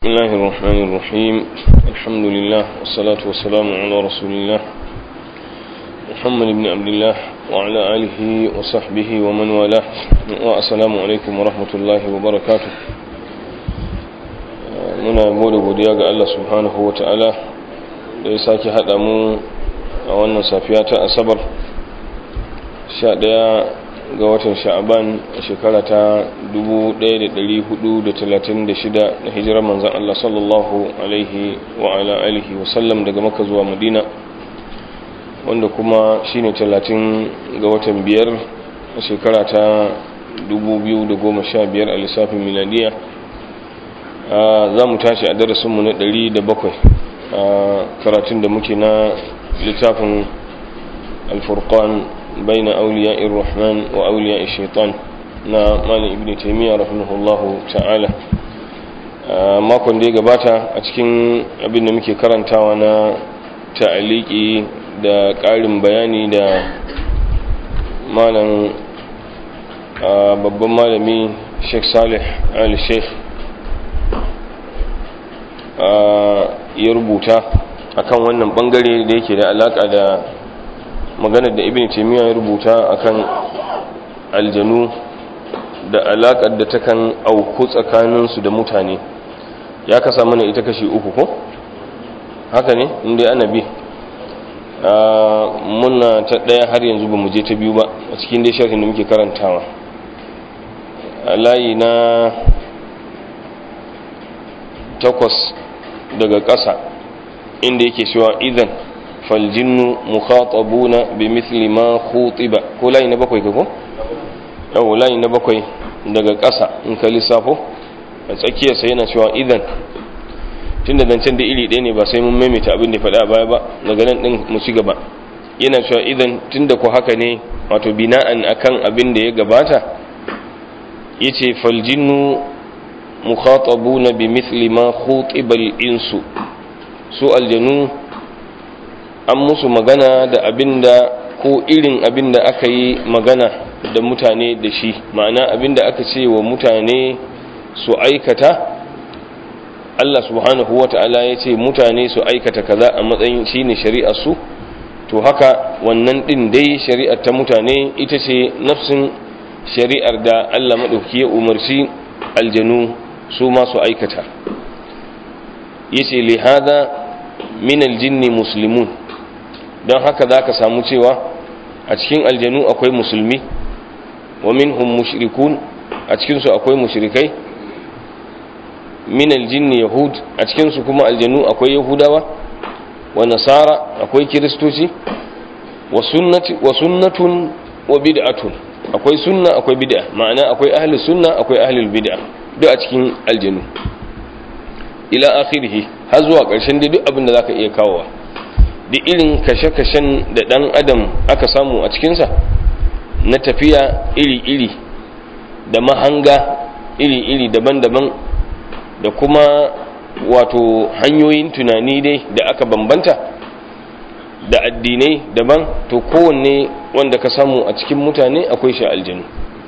بسم الله الرحمن الرحيم الحمد لله والصلاة والسلام على رسول الله محمد بن عبد الله وعلى آله وصحبه ومن والاه والسلام عليكم ورحمة الله وبركاته muna gode godiya ga Allah subhanahu wa ta'ala da ya sake haɗa mu a wannan safiya ta asabar 11 ga watan sha'aban a shekara ta 1436 na hijirar manzan Allah sallallahu alaihi wa ala alihi wa sallam daga maka zuwa madina wanda kuma shine 30 ga watan biyar a shekara ta 2015 a lissafin miladiya za mu tashi a darasinmu na 107 a karatun da muke na littafin alfurkan بين أولياء الرحمن وأولياء الشيطان na malin ibn taimiyya rahimahullahu ta'ala makon da ya gabata a cikin abin da muke karantawa na ta'aliki da ƙarin bayani da malam babban malami sheikh salih al-sheikh ya rubuta akan wannan bangare da yake da alaka da maganar da ibn taymiya ya rubuta akan aljanu da alakar da takan auku tsakaninsu da mutane ya kasa mana ita kashi uku ko haka ne inda ana bi muna ta ɗaya har yanzu ba mu je ta biyu ba a cikin dai sharhin da muke karantawa a layi na takwas daga ƙasa inda yake cewa idan faljinnu mukhatabuna bi mithli ma khutiba ko layi na bakwai ko yau layi na bakwai daga ƙasa in ka lissafo a tsakiyarsa yana cewa idan tun da zancen da iri ɗaya ne ba sai mun maimaita abin da faɗa a baya ba daga nan ɗin mu ci gaba yana cewa idan tun da ku haka ne wato bina'an akan abin da ya gabata yace faljinnu mukhatabuna bi mithli ma khutiba al-insu su aljanu an musu magana da abinda ko irin abinda aka yi magana da mutane da shi ma'ana abinda aka ce wa mutane su aikata Allah subhanahu wa ta'ala ya ce mutane su aikata kaza a matsayin shi ne shari'ar su to haka wannan ɗin dai shari'ar ta mutane ita ce nafsin shari'ar da Allah maɗauki ya umarci aljanu su ma su aikata yace li hada min aljinni muslimun don haka za ka samu cewa a cikin aljanu akwai musulmi wa minhum mushrikun a cikinsu akwai mushrikai min aljinni yahud a cikinsu kuma aljanu akwai yahudawa wa nasara akwai kiristoci wa sunnatun wa bid'atun akwai sunna akwai bid'a ma'ana akwai ahli sunna akwai ahli bid'a duk a cikin aljanu ila akhirih har zuwa ƙarshen dai duk abin da zaka iya kawowa da irin kashe-kashen da ɗan adam aka samu a cikinsa na tafiya iri-iri da mahanga iri-iri daban-daban da kuma wato hanyoyin tunani dai da aka bambanta da addinai daban to kowanne wanda ka samu a cikin mutane akwai shi aljanu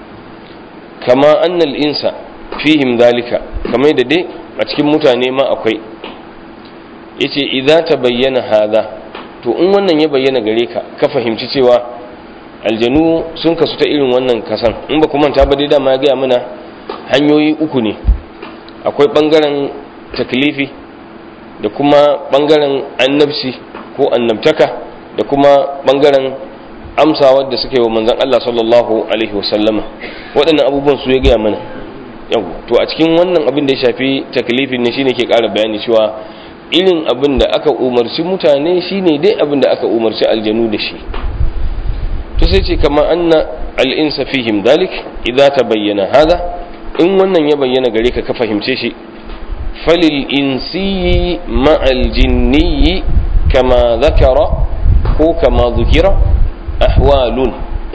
kama annal insa fihim dalika kamar da dai a cikin mutane ma akwai yace idza tabayyana hadha to in wannan ya bayyana gare ka ka fahimci cewa aljanu sun kasu ta irin wannan kasan in ba manta ba dai dama ya gaya mana hanyoyi uku ne akwai bangaren taklifi da kuma bangaren annabci ko annabtaka da kuma bangaren amsawa da suka yi wa manzon Allah sallallahu alaihi wasallama waɗannan abubuwan su ya gaya mana yau to a cikin wannan abin da ya shafi taklifin ne shine ke ƙara bayani cewa irin abin da aka umarci mutane shine dai abin da aka umarci aljanu da shi to sai ce kama anna al'insa fihim dalik idza tabayyana hada in wannan ya bayyana gare ka ka fahimce shi falil insiyi ma'al jinniyi kama zakara ko kama zukira ahwalun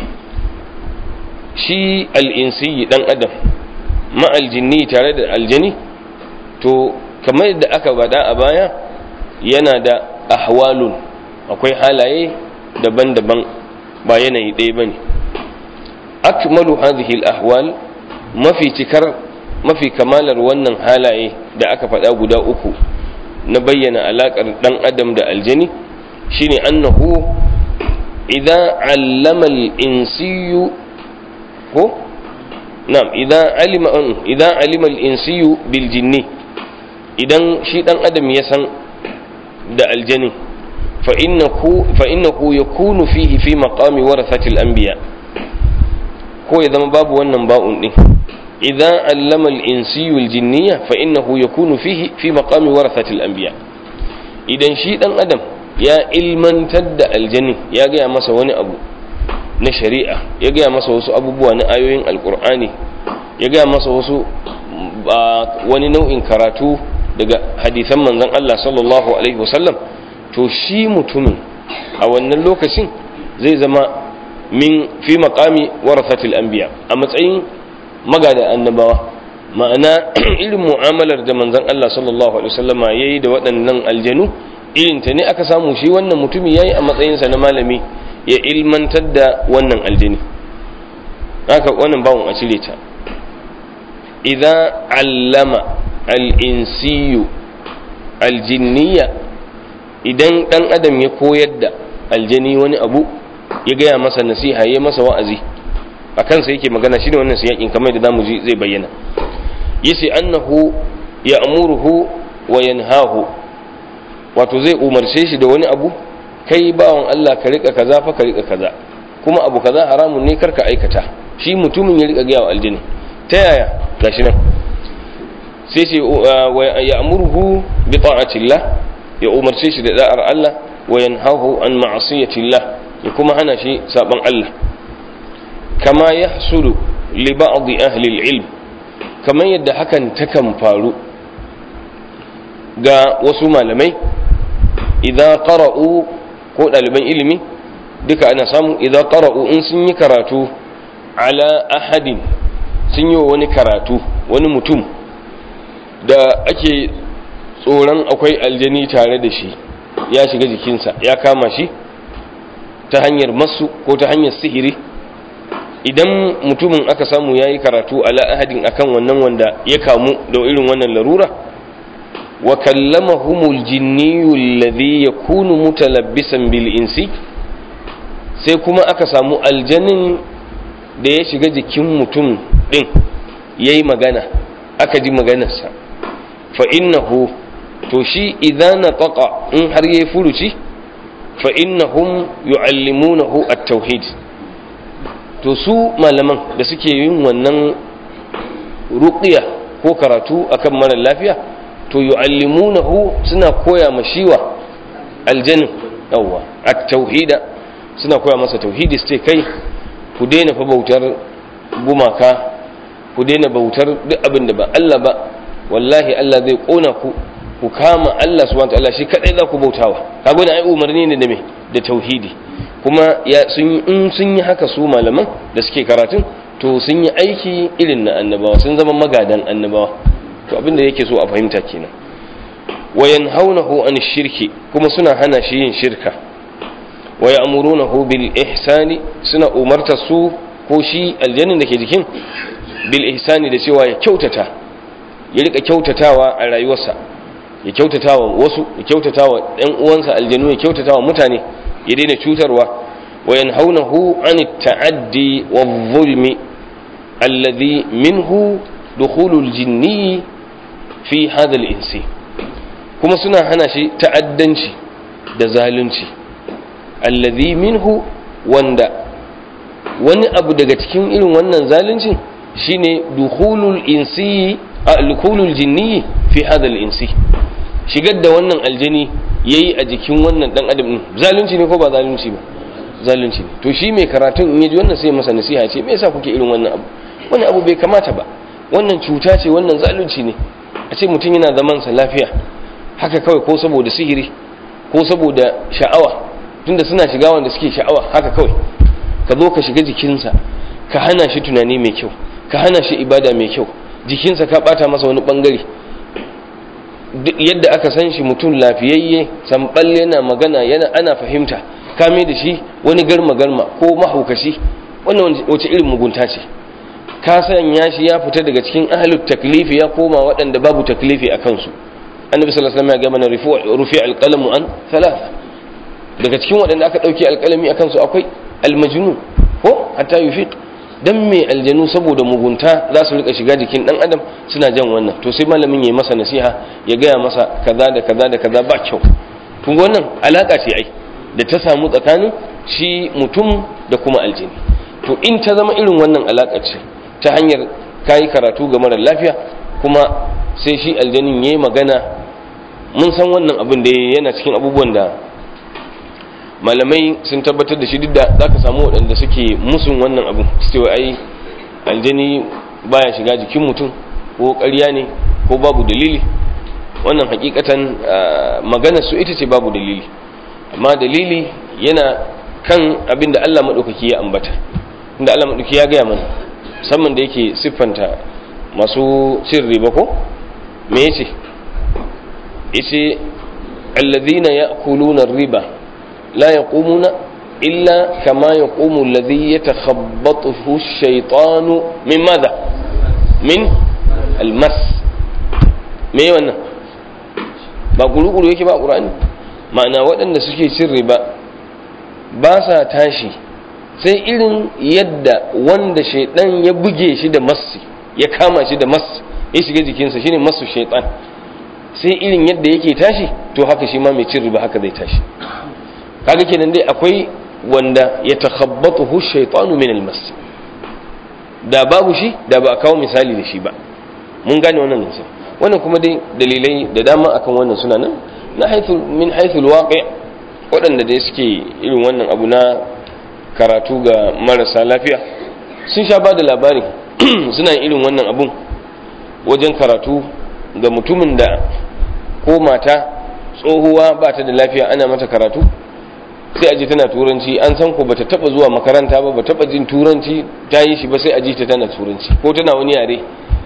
shi al'insiyi dan adam ma'al jinni tare da aljani to kamar yadda aka bada a baya yana da ahwalun akwai halaye daban-daban ba yanayi ɗaya ba ne akmalu hadhihi al-ahwal mafi cikar mafi kamalar wannan halaye da aka faɗa guda uku na bayyana alaƙar ɗan adam da aljani shine annahu idza allama al-insiyu ko na'am idza alima idza alima al-insiyu bil jinni idan shi ɗan adam ya san da aljani fa innahu fa innahu yakunu fihi fi maqami warathatil anbiya ko ya zama babu wannan ba'un din idza allama al-insiyu al-jinniya fa innahu yakunu fihi fi maqami warathatil anbiya idan shi dan adam ya ilmantar da aljani ya gaya masa wani abu na shari'a ya gaya masa wasu abubuwa na ayoyin alkur'ani ya gaya masa wasu wani nau'in karatu daga hadisan manzon Allah sallallahu alaihi wasallam to shi mutumin a wannan lokacin zai zama min fi maqami warathatil anbiya a matsayin magada annabawa ma'ana irin mu'amalar da manzon Allah sallallahu alaihi wasallama yayi da waɗannan aljanu irin ta ne aka samu shi wannan mutumi yayi a matsayinsa na malami ya ilmantar da wannan aljini haka wannan bawon a cire ta idza allama al-insiyu aljinniya idan dan adam ya koyar da aljani wani abu ya gaya masa nasiha ya masa wa'azi a kansa yake magana shine wannan siyakin kamar da zamu ji zai bayyana yace annahu ya'muruhu wa yanhahu wato zai umarce shi da wani abu kai bawan Allah ka rika kaza fa ka rika kaza kuma abu kaza haramun ne karka aikata shi mutumin ya rika gaya wa aljini ta yaya gashi nan sai ce ya amurhu bi ta'atillah ya umarce shi da da'ar Allah wa yanhahu an ma'asiyatillah ya kuma hana shi saban Allah kama yahsulu li ba'd ahli al-ilm kamar yadda hakan takan faru ga wasu malamai idan qara'u ko ɗaliban ilimi duka ana samu idan qara'u in sun yi karatu ala ahadin sun yi wani karatu wani mutum da ake tsoron akwai aljani tare da shi ya shiga jikinsa ya kama shi ta hanyar masu ko ta hanyar sihiri idan mutumin aka samu ya yi karatu ala ahadin akan wannan wanda ya kamu da irin wannan larura wa kallamahumul jinniyu alladhi yakunu mutalabbisan bil insi sai kuma aka samu aljanin da ya shiga jikin mutum din yayi magana aka ji maganarsa fa innahu to shi idan nataqa in har yayi furuci fa innahum yu'allimunahu at-tauhid to su malaman da suke yin wannan ruqiya ko karatu akan mara lafiya to yu'allimunahu suna koya ma shiwa aljannin yawwa at-tauhida suna koya masa tauhidi su ce kai ku daina fa bautar gumaka ku daina bautar duk abin da ba Allah ba wallahi Allah zai kona ku ku kama Allah subhanahu wataala shi kadai za ku bautawa kaga wannan ai umarni ne da me da tauhidi kuma ya sun in sun yi haka su malaman da suke karatun to sun yi aiki irin na annabawa sun zama magadan annabawa to abin da yake so a fahimta kenan wa yanhaunahu an shirki kuma suna hana shi yin shirka wa ya'murunahu bil ihsani suna umarta su ko shi aljannin da ke jikin bil ihsani da cewa ya kyautata ya rika kyautatawa a rayuwarsa ya kyautatawa wasu ya kyautatawa ɗan uwansa aljanu ya kyautatawa mutane ya daina cutarwa wa yanhaunahu an ta'addi wa zulmi alladhi minhu dukhulul jinni fi hadha al-insi kuma suna hana shi ta'addanci da zalunci alladhi minhu wanda wani abu daga cikin irin wannan zaluncin shine dukhulul insi dukhulul jinni fi hadha al-insi shigar da wannan aljani yayi a jikin wannan dan adam din zalunci ne ko ba zalunci ba zalunci ne to shi mai karatun in yaji wannan sai masa nasiha ce me yasa kuke irin wannan abu wannan abu bai kamata ba wannan cuta ce wannan zalunci ne a ce mutum yana zaman sa lafiya haka kawai ko saboda sihiri ko saboda sha'awa tunda suna shiga wanda suke sha'awa haka kawai ka zo ka shiga jikinsa ka hana shi tunani mai kyau ka hana shi ibada mai kyau jikinsa ka bata masa wani bangare yadda aka san shi mutum lafiyayye samballe yana magana yana ana fahimta kame da shi wani garma garma ko mahaukaci wannan wace irin mugunta ce ka sanya shi ya fita daga cikin ahlut taklifi ya koma waɗanda babu taklifi a kansu annabi sallallahu alaihi wasallam ya ga mana rufi alqalamu an thalath daga cikin waɗanda aka ɗauki alƙalami a kansu akwai almajnun ko hatta yufiq dan me aljanu saboda mugunta za su rika shiga jikin dan adam suna jan wannan to sai malamin yayi masa nasiha ya gaya masa kaza da kaza da kaza ba kyau kun ga wannan alaka ce ai da ta samu tsakanin shi mutum da kuma aljini to in ta zama irin wannan alaka ce ta hanyar kayi karatu ga mara lafiya kuma sai shi aljanin yayi magana mun san wannan abin da yana cikin abubuwan da malamai sun tabbatar da shi duk da za ka samu waɗanda suke musun wannan abu su cewa ai aljani baya shiga jikin mutum ko ƙarya ne ko babu dalili wannan hakikatan maganar su ita ce babu dalili amma dalili yana kan abin da Allah maɗaukaki ya ambata inda Allah maɗaukaki ya gaya mana musamman da yake siffanta masu cin riba ko me yace yace alladhina ya'kuluna riba لا يقومون إلا كما يقوم الذي يتخبطه الشيطان من ماذا من المس me wannan ba guru-guru yake ba ƙura'ani ma'ana waɗanda suke cin riba ba sa tashi sai irin yadda wanda shaidan ya buge shi da massi ya kama shi da mass ya shiga jikinsa shine masu shaitan sai irin yadda yake tashi to haka shi ma mai cin riba haka zai tashi kaga kenan dai akwai wanda ya takhabbatu shaytanu min almas da babu shi da ba a kawo misali da shi ba mun gane wannan nasa wannan kuma dai dalilai da dama akan wannan suna nan na haithu min haithul waqi waɗanda dai suke irin wannan abu na karatu ga marasa lafiya sun sha ba da labari suna irin wannan abun wajen karatu ga mutumin da ko mata tsohuwa ba ta da lafiya ana mata karatu sai aji tana turanci an san ko bata taba zuwa makaranta ba bata taba jin turanci ta yi shi ba sai aji ta tana turanci ko tana wani yare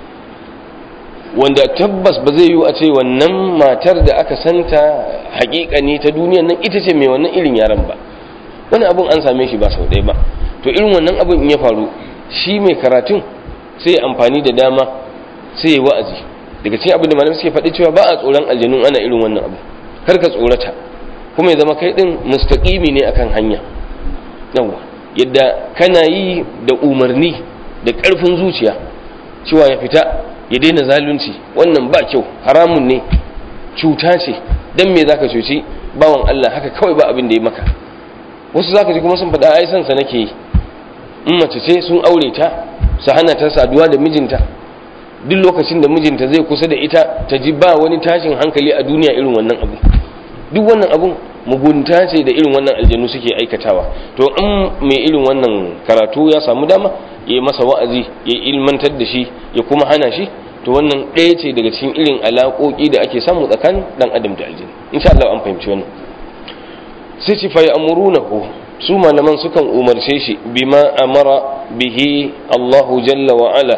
wanda tabbas ba zai yi a ce wannan matar da aka santa hakika ne ta duniyan nan ita ce mai wannan irin yaren ba wani abun an same shi ba sau ɗaya ba to irin wannan abun in ya faru shi mai karatun sai amfani da dama sai ya wa'azi daga cikin abin da malamai suke faɗi cewa ba a tsoron aljanun ana irin wannan abu kar ka tsorata kuma ya zama kai din mustaqimi ne akan hanya yawa yadda kana yi da umarni da ƙarfin zuciya cewa ya fita ya daina zalunci wannan ba kyau haramun ne cuta ce dan me zaka cuci bawan Allah haka kawai ba abin da ya maka wasu zaka ji kuma sun faɗa ai san sa nake yi in mace ce sun aure ta su hana ta saduwa da mijinta duk lokacin da mijinta zai kusa da ita ta ji ba wani tashin hankali a duniya irin wannan abu duk wannan abun mugunta ce da irin wannan aljanu suke aikatawa to in mai irin wannan karatu ya samu dama ya masa wa'azi ya ilmantar da shi ya kuma hana shi to wannan ɗaya ce daga cikin irin alaƙoƙi da ake samu tsakanin dan adam da aljini insha Allah an fahimci wannan sai ci fa ya'murunahu su malaman sukan umarce shi bima amara bihi Allahu jalla wa ala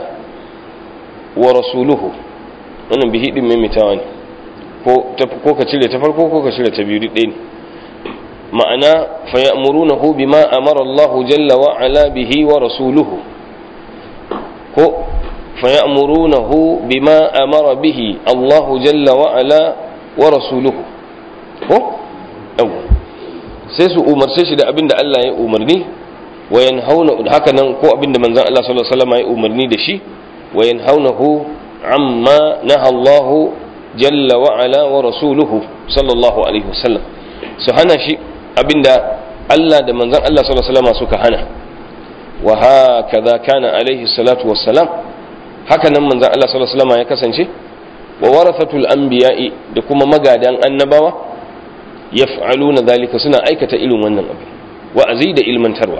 wa rasuluhu wannan bihi din maimaitawa ne ko ka cire ta farko ko ka cire ta biyu ɗaya ne ma'ana fa ya'murunahu bima amara Allah jalla wa ala bihi wa rasuluhu ko fa ya'murunahu bima amara bihi Allah jalla wa ala wa rasuluhu ko yawa sai su umarce shi da abinda Allah ya umarni wa yanhauna haka nan ko abinda manzon Allah sallallahu alaihi wasallam ya umarni da shi wa yanhaunahu amma naha Allah jalla wa ala wa rasuluhu sallallahu alaihi wasallam su hana shi abinda Allah da manzon Allah sallallahu alaihi wasallam suka hana wa hakaza kana alaihi salatu wassalam haka nan manzon Allah sallallahu alaihi wasallam ya kasance wa warathatul anbiya'i da kuma magadan annabawa yaf'aluna dhalika suna aikata irin wannan abu wa'azi da ilmantarwa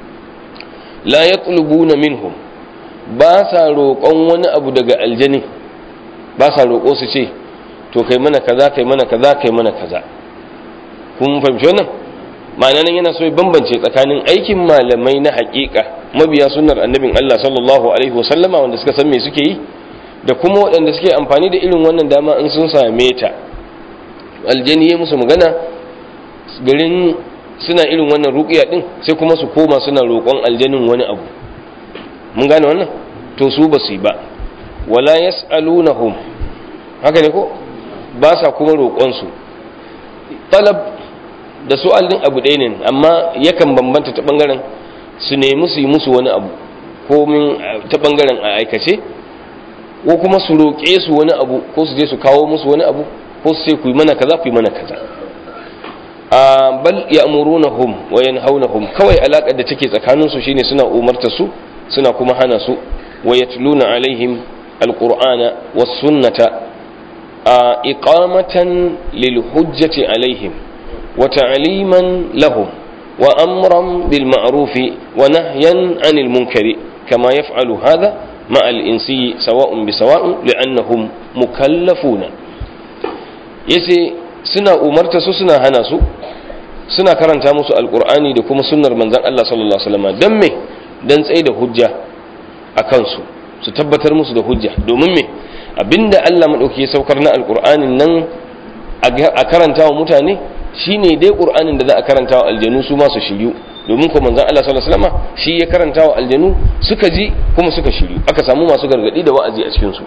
la yatlubuna minhum ba sa roƙon wani abu daga aljani ba sa roƙo su ce to kai mana kaza kai mana kaza kai mana kaza kun fahimci wannan ma'ana nan yana so ya bambance tsakanin aikin malamai na haƙiƙa mabiya sunnar annabin Allah sallallahu alaihi wasallama wanda suka san me suke yi da kuma waɗanda suke amfani da irin wannan dama in sun same ta aljani ya musu magana garin suna irin wannan ruƙiya din sai kuma su koma suna roƙon aljanin wani abu mun gane wannan to su ba su yi ba wala yas'alunahum haka ne ko ba sa kuma roƙonsu talab da su'al din abu ɗaya ne amma yakan bambanta ta ɓangaren su nemi su yi musu wani abu ko min ta ɓangaren a aikace ko kuma su roƙe su wani abu ko su je su kawo musu wani abu ko su ce ku yi mana kaza ku yi mana kaza a bal ya'murunahum wa yanhaunahum kawai alaƙar da take tsakanin su shine suna umarta su suna kuma hana su wa yatluna alaihim alqur'ana was sunnata iqamatan lil hujjati alaihim wa ta'liman lahum wa amran bil ma'rufi wa nahyan 'anil munkari kama yaf'alu hadha مع الإنسي سواء بسواء لأنهم مكلفون yace suna umarta su suna hana su suna karanta musu alkur'ani da kuma sunnar manzon Allah sallallahu alaihi wasallam dan me dan tsaye da hujja a kansu su tabbatar musu da hujja domin me abinda Allah madauki ya saukar na alkur'anin nan a karanta wa mutane shine dai qur'anin da za a karanta wa aljanu su ma su shiryu domin ko manzon Allah sallallahu alaihi wasallam shi ya karanta wa aljanu suka ji kuma suka shiryu aka samu masu gargadi da wa'azi a cikin su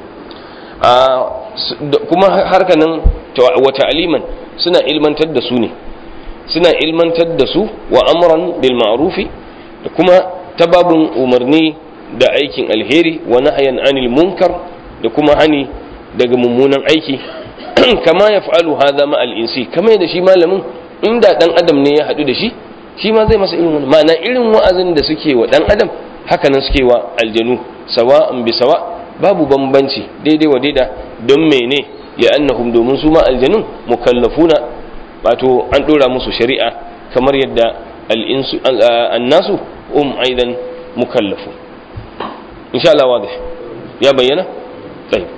kuma harka nan wa ta'aliman suna ilmantar da su ne suna ilmantar da su wa amran bil ma'rufi da kuma tababun umarni da aikin alheri wa nahyan anil munkar da kuma hani daga mummunan aiki kama ya fa'alu hadha ma al insi kama da shi malamin inda dan adam ne ya hadu da shi shi ma zai masa irin wani ma'ana irin wa'azin da suke wa dan adam haka nan suke wa aljanu sawa'an bi sawa babu bambanci daidai wa daida don mene ya annahum domin su ma aljanun mukallafuna wato an dora musu shari'a kamar yadda al-insu annasu um aidan mukallafu insha Allah wadih ya bayyana tayyib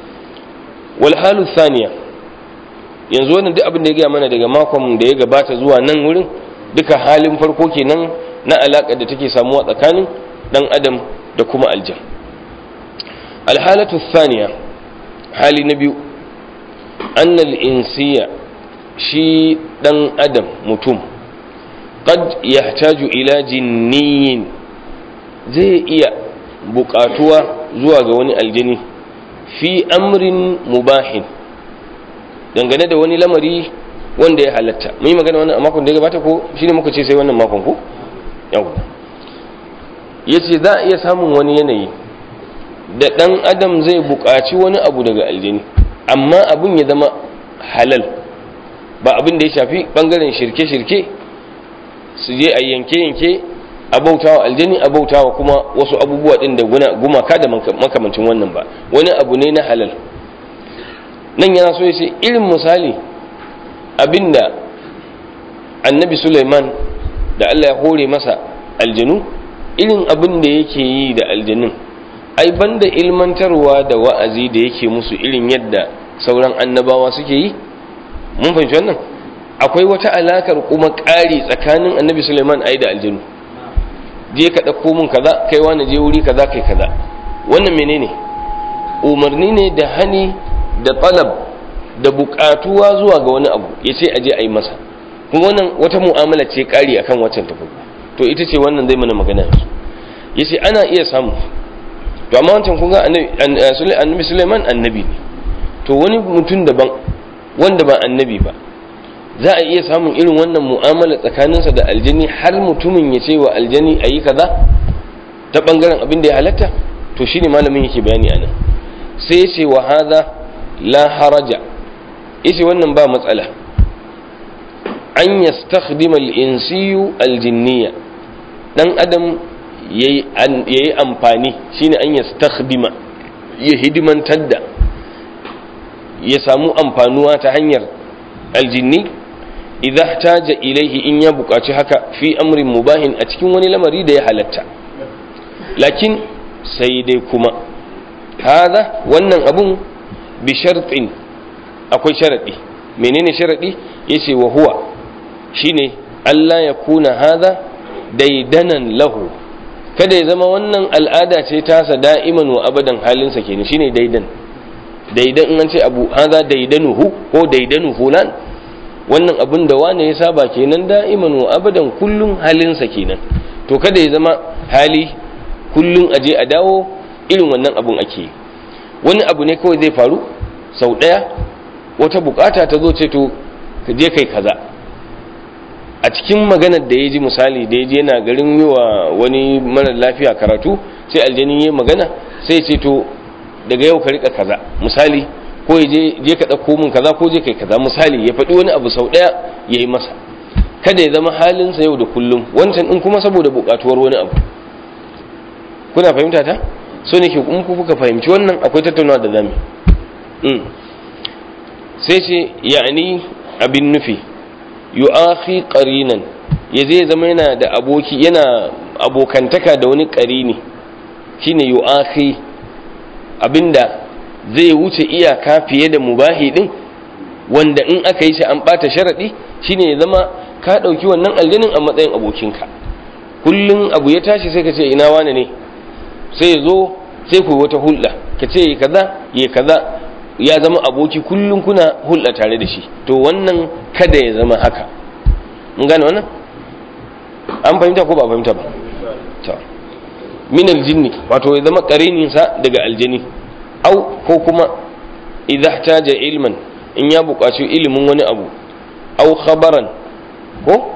wal halu thaniya yanzu wannan duk abin da ya gaya mana daga makon da ya gabata zuwa nan wurin duka halin farko kenan na alaƙar da take samuwa tsakanin ɗan adam da kuma aljan alhalatu thaniya hali na biyu annal insiya shi ɗan adam mutum qad yahtaju ila jinniyin zai iya buƙatuwa zuwa ga wani aljani fi amrin mubahin dangane da wani lamari wanda ya halatta mun yi magana wannan a makon da ya gabata ko shine muka ce sai wannan makon ko yau yace za a iya samun wani yanayi da dan adam zai buƙaci wani abu daga aljini amma abun ya zama halal ba abin da ya shafi bangaren shirke-shirke su je a yanke-yanke a bautawa aljini a bautawa kuma wasu abubuwa din da gumaka da makamancin wannan ba wani abu ne na halal nan yana so ya ce irin misali abinda annabi Suleiman da Allah ya hore masa aljanu irin abin da yake yi da aljanun ai banda ilmantarwa da wa'azi da yake musu irin yadda sauran annabawa suke yi mun fahimci wannan akwai wata alakar kuma ƙari tsakanin annabi Suleiman ai da aljanu je ka ɗauko mun kaza kai wani je wuri kaza kai kaza wannan menene umarni ne da hani da talab da buƙatuwa zuwa ga wani abu ya ce aje a yi masa kuma wannan wata mu'amala ce ƙari akan waccan ta farko to ita ce wannan zai mana magana ya ce ana iya samu to amma wancan kun ga annabi suleiman annabi ne to wani mutum daban wanda ba annabi ba za a iya samun irin wannan mu'amala tsakaninsa da aljani har mutumin ya ce wa aljani a yi kaza ta ɓangaren abin da ya halatta to shine malamin yake bayani a nan sai ya ce wa haza la haraja yace wannan ba matsala an yastakhdima al-insiyu al-jinniya dan adam yayi amfani shine an yastakhdima ya hidimantar da ya samu amfanuwa ta hanyar aljinni idza taja ilaihi in ya buƙaci haka fi amrin mubahin a cikin wani lamari da ya halatta lakin sai dai kuma hada wannan abun bi shartin akwai sharadi menene sharadi yace wa huwa shine Allah ya kuna hada daidanan lahu kada ya zama wannan al'ada ce tasa da'iman wa abadan halinsa kenan shine daidan daidan in an ce abu hada daidanuhu ko daidanu fulan wannan abun da wane ya saba kenan da'iman wa abadan kullun halinsa kenan to kada ya zama hali kullun aje a dawo irin wannan abun ake yi wani abu ne kawai zai faru sau ɗaya wata bukata ta zo ce to ka je kai kaza a cikin maganar da ya ji misali da ya je yana garin yi wa wani mara lafiya karatu sai aljani ya magana sai ce to daga yau ka rika kaza misali ko ya je ka ɗauko min kaza ko je kai kaza misali ya faɗi wani abu sau ɗaya ya yi masa kada ya zama halinsa yau da kullum wancan in kuma saboda buƙatuwar wani abu kuna fahimta ta so ne ke in kuka fahimci wannan akwai tattaunawa da zami sai ce ya'ani abin nufi yu'akhi qarinan ya zai zama yana da aboki yana abokantaka da wani qarini shine yu'akhi abinda zai wuce iyaka fiye da mubahi din wanda in aka yi shi an bata sharadi shine ya zama ka dauki wannan aljanin a matsayin abokinka kullun abu ya tashi sai ka ce ina wane ne sai ya zo sai ku wata hulɗa ka ce kaza ya kaza ya zama aboki kullum kuna hulɗa tare da shi to wannan kada ya zama haka mun gane wannan an fahimta ko ba fahimta ba to min aljinni wato ya zama sa daga aljini au ko kuma idza ihtaja ilman in ya buƙaci ilimin wani abu au khabaran ko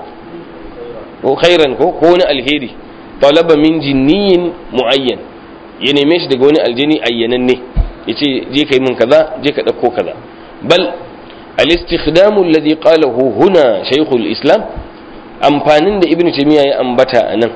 ko khairan ko ko wani alheri talaba min jinniyin muayyan ya neme shi daga wani aljini ayyananne ya ce je ka yi min kaza je ka ɗauko kaza bal al-istikhdamu alladhi qalahu huna shaykhul islam amfanin da ibnu taymiya ya ambata anan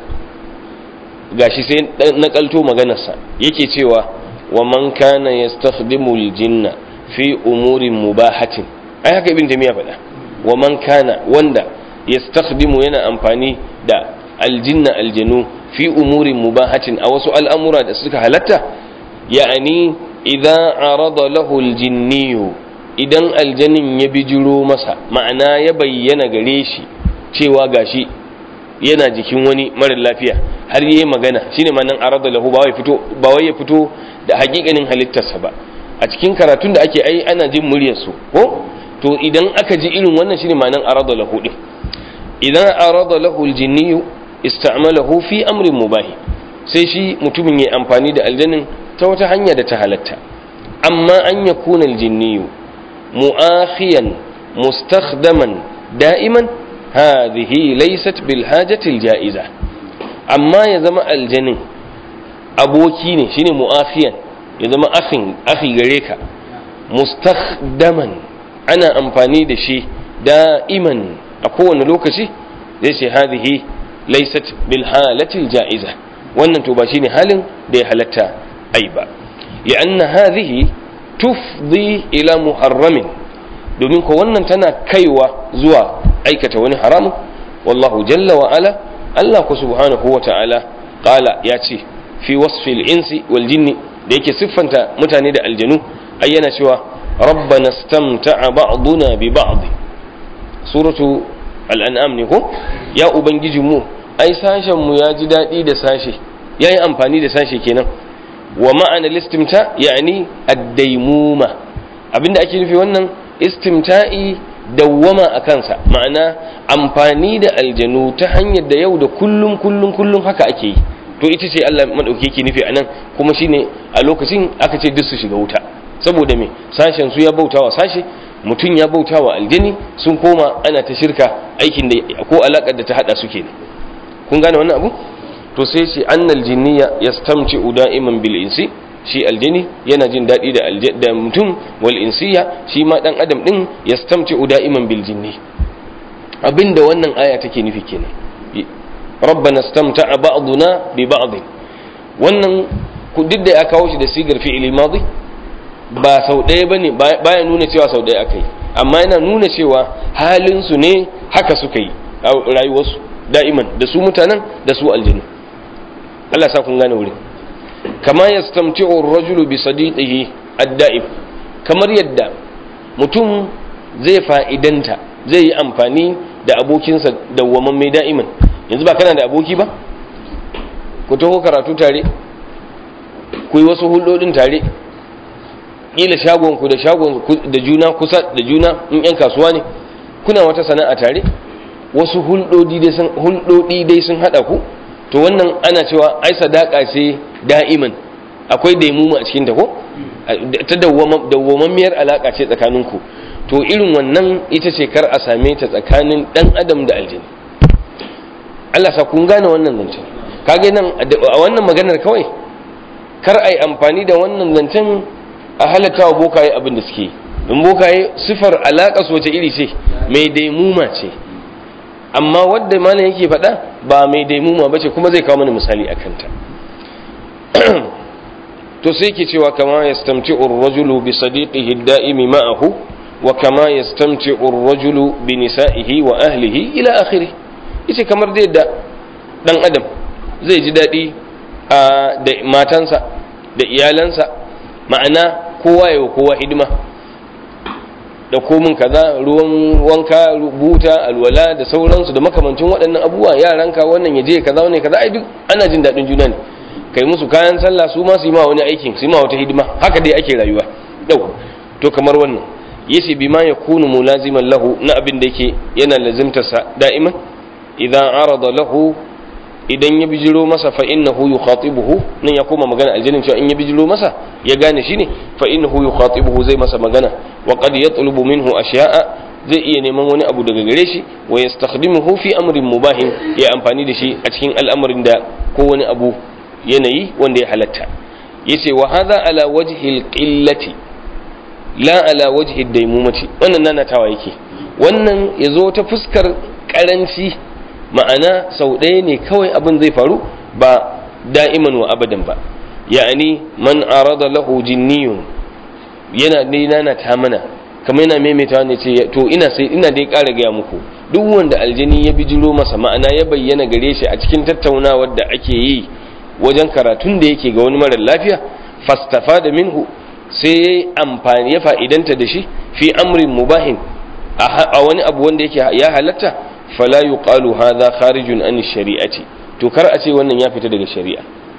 gashi sai nakalto maganarsa yake cewa wa man kana yastakhdimu al-jinna fi umurin mubahatin ai haka ibnu taymiya faɗa wa man kana wanda yastakhdimu yana amfani da aljinna aljanu fi umurin mubahatin a wasu al'amura da suka halatta ya'ani idan arada lahu aljinniyu idan aljanin ya bijiro masa ma'ana ya bayyana gare shi cewa gashi yana jikin wani marar lafiya har yi magana shine ma'anan arada lahu ba wai fito ba wai ya fito da hakikanin halittarsa ba a cikin karatun da ake ai ana jin muryar su ko to idan aka ji irin wannan shine ma'anan arada lahu din idan arada lahu aljinniyu ista'malahu fi amrin mubahi sai shi mutumin ya amfani da aljanin ta wata hanya da ta halatta amma an ya kuna aljinniyu mu'akhiyan mustakhdaman da'iman hadhihi laysat bil hajati aljaiza amma ya zama aljanin aboki ne shine mu'akhiyan ya zama akhin akhi gare ka mustakhdaman ana amfani da shi da'iman a kowane lokaci zai ce hadhihi laysat bil halati jaiza wannan to ba shine halin da ya halatta ai ba li'anna hadhihi tufdi ila muharramin domin ko wannan tana kaiwa zuwa aikata wani haramun wallahu jalla wa ala Allah ku subhanahu wa ta'ala qala ya ce fi wasfil insi wal jinni da yake siffanta mutane da aljanu ai yana cewa rabbana istamta'a ba'duna bi ba'd suratu al'an'am ne ko ya ubangiji mu ai sashen mu ya ji daɗi da sashe ya yi amfani da sashe kenan wa ma'ana listimta yani addaimuma abinda ake nufi wannan istimta'i dawwama a kansa ma'ana amfani da aljanu ta hanyar da yau da kullum kullum kullum haka ake yi to ita ce Allah madauki yake nufi anan kuma shine a lokacin aka ce duk su shiga wuta saboda me sashen su ya bautawa sashe mutum ya bauta wa aljani sun koma ana ta shirka aikin da ko alakar da ta hada su kenan kun gane wannan abu to sai shi annal jinniya yastamci da'iman bil insi shi aljani yana jin daɗi da da mutum wal insiya shi ma dan adam din yastamci da'iman bil jinni abinda wannan aya take nufi kenan rabbana istamta'a ba'duna bi ba'd wannan ku duk da ya kawo shi da sigar fi'ili madi ba sau ɗaya ba ne baya nuna cewa sau ɗaya aka yi amma yana nuna cewa halinsu ne haka suka yi a rayuwarsu da'iman da su mutanen da su aljinu Allah sa kun gane wuri kama ya stamci rajulu bi sadiqihi ad-da'im kamar yadda mutum zai fa'idanta zai yi amfani da abokinsa dawwaman mai da'iman yanzu ba kana da aboki ba ku taho karatu tare ku yi wasu hulɗoɗin tare kila shagon ku da shagon da juna kusa da juna in yan kasuwa ne kuna wata sana'a tare wasu hulɗodi dai sun hulɗodi dai sun hada ku to wannan ana cewa ai sadaka ce da'iman akwai daimuma a cikin ta ko ta dawwamammiyar alaka ce tsakaninku to irin wannan ita ce kar a same ta tsakanin dan adam da aljini Allah sa kun gane wannan zancen kage nan a wannan maganar kawai kar a yi amfani da wannan zancen a halatta wa bokaye abin da suke in bokaye sifar alaƙa su wace iri ce mai daimuma ce amma wadda malam yake faɗa ba mai daimuma ba ce kuma zai kawo mana misali a kanta to sai ke cewa kama ya stamci rajulu bi sadiqihi da'imi ma'ahu wa kama ya stamci rajulu bi nisa'ihi wa ahlihi ila akhiri yace kamar da yadda dan adam zai ji daɗi da matansa da iyalansa ma'ana kowa yawa kowa hidima da komin kaza ruwan wanka buta alwala da sauransu da makamancin waɗannan abubuwa yaranka wannan ya je kaza wannan kaza ai duk ana jin daɗin juna ne kai musu kayan sallah su ma su yi ma wani aikin su yi ma wata hidima haka dai ake rayuwa yau to kamar wannan yace bima yakunu mulaziman lahu na abin da yake yana lazimtarsa da'iman idan arada lahu idan ya bijiro masa fa innahu yukhatibuhu nan ya koma magana aljannin cewa in ya bijiro masa ya gane shi ne fa innahu yukhatibuhu zai masa magana wa qad yatlubu minhu asya'a zai iya neman wani abu daga gare shi wa yastakhdimuhu fi amrin mubahin ya amfani da shi a cikin al'amarin da ko wani abu yanayi wanda ya halatta yace wa hadha ala wajhi alqillati la ala wajhi daimumati wannan nanatawa yake wannan yazo ta fuskar karanci ma'ana sau ɗaya ne kawai abin zai faru ba da'iman wa abadan ba ya'ani man arada lahu jinniyun yana dai nana ta mana kamar yana maimaita ne ce to ina sai ina dai ƙara gaya muku duk wanda aljini ya bijiro masa ma'ana ya bayyana gare shi a cikin tattaunawar da ake yi wajen karatun da yake ga wani marar lafiya fastafa da minhu sai ya yi amfani ya fa'idanta da shi fi amrin mubahin a wani abu wanda yake ya halatta fala yuqalu hadha kharijun an shari'ati to kar a ce wannan ya fita daga shari'a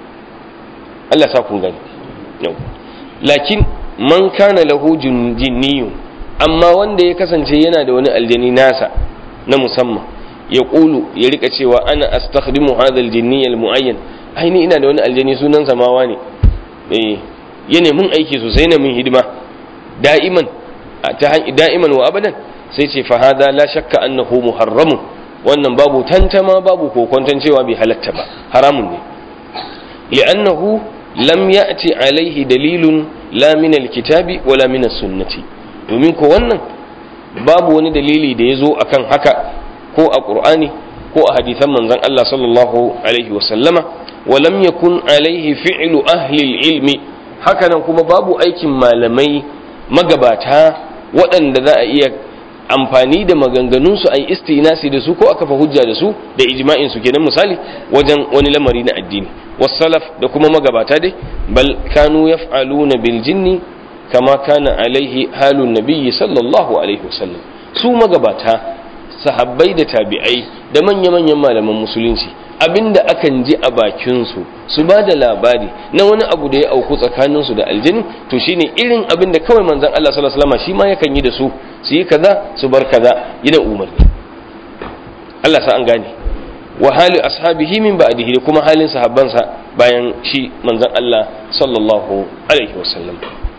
Allah sa kun gani lakin man kana lahu jinniyun amma wanda ya kasance yana da wani aljani nasa na musamman ya kulu ya rika cewa ana astakhdimu hadha aljinni almuayyan ai ni ina da wani aljani sunan samawa ne eh yana mun aiki sosai na mun hidima da'iman ta da'iman wa abadan sai ce fa hada la shakka annahu muharramun wannan babu tantama babu kokonton cewa bai halatta ba haramun ne li'annahu lam ya'ti alaihi dalilun la min alkitabi wala min sunnati domin ko wannan babu wani dalili da ya zo akan haka ko a qur'ani ko a hadisan manzon Allah sallallahu alaihi wa sallama wa lam yakun alaihi fi'lu ahli ilmi hakanan kuma babu aikin malamai magabata waɗanda za a iya amfani da maganganunsu a yi istinasi da su ko aka fa hujja da su da ijma'in su kenan misali wajen wani lamari na addini wasalaf da kuma magabata dai bal kanu yaf'aluna bil jinni kama kana alaihi halun nabiyyi sallallahu alaihi wasallam su magabata sahabbai da tabi'ai da manya-manyan malaman musulunci abinda akan ji a bakinsu su ba da labari na wani abu da ya auku tsakaninsu da aljini to shine irin abin da kawai manzon Allah sallallahu alaihi wasallam shi ma yakan yi da su su yi kaza su bar kaza yana umarni Allah sa an gane wa hali ashabihi min ba'dihi da kuma halin sahabbansa bayan shi manzon Allah sallallahu alaihi wasallam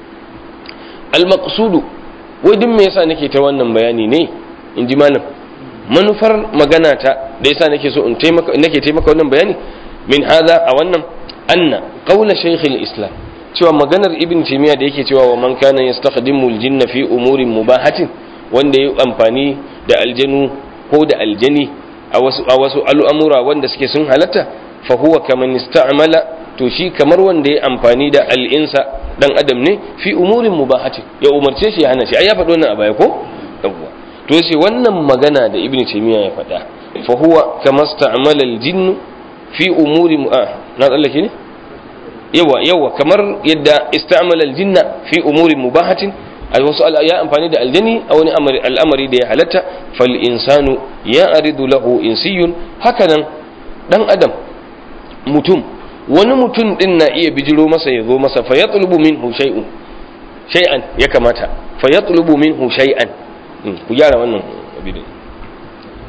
al-maqsudu wai duk me yasa nake ta wannan bayani ne in ji malam manufar magana ta da yasa nake so in taimaka nake taimaka wannan bayani min hada a wannan anna qawla shaykh al-islam cewa maganar ibn taymiya da yake cewa wa man kana yastakhdimu al-jinna fi umurin mubahatin wanda ya amfani da aljanu ko da aljani a wasu a wasu al'amura wanda suke sun halatta fa huwa kaman ista'mala to shi kamar wanda ya amfani da al'insa dan adam ne fi umurin mubahatin ya umarce shi ya hana shi ai ya faɗo wannan a baya ko yawwa to yace wannan magana da ibn taymiya ya faɗa fa huwa kama sta'mala al-jinn fi umuri ah na tsallake ne yawa yawa kamar yadda ista'mala al-jinna fi umuri mubahatin a wasu ya amfani da aljani a wani al'amari da ya halatta fal insanu ya aridu lahu insiyun hakanan dan adam mutum wani mutum din na iya bijiro masa ya zo masa fa yatlubu minhu shay'un shay'an ya kamata fa yatlubu minhu shay'an ku gyara wannan abin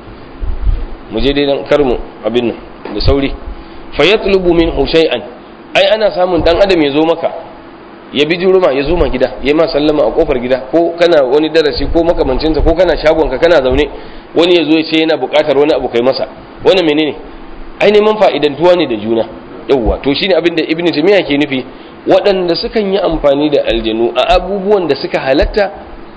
mu je dai dan karmu abin nan da sauri fa yatlubu minhu shay'an ai ana samun dan adam ya zo maka ya bi juruma ya zo ma gida ya ma sallama a kofar gida ko kana wani darasi ko makamancinsa ko kana shagonka kana zaune wani ya zo ya ce yana buƙatar wani abu kai masa wannan menene ai neman fa'idantuwa ne da juna yawwa to shine abin da ibnu taymiya ke nufi waɗanda sukan yi amfani da aljanu a abubuwan da suka halatta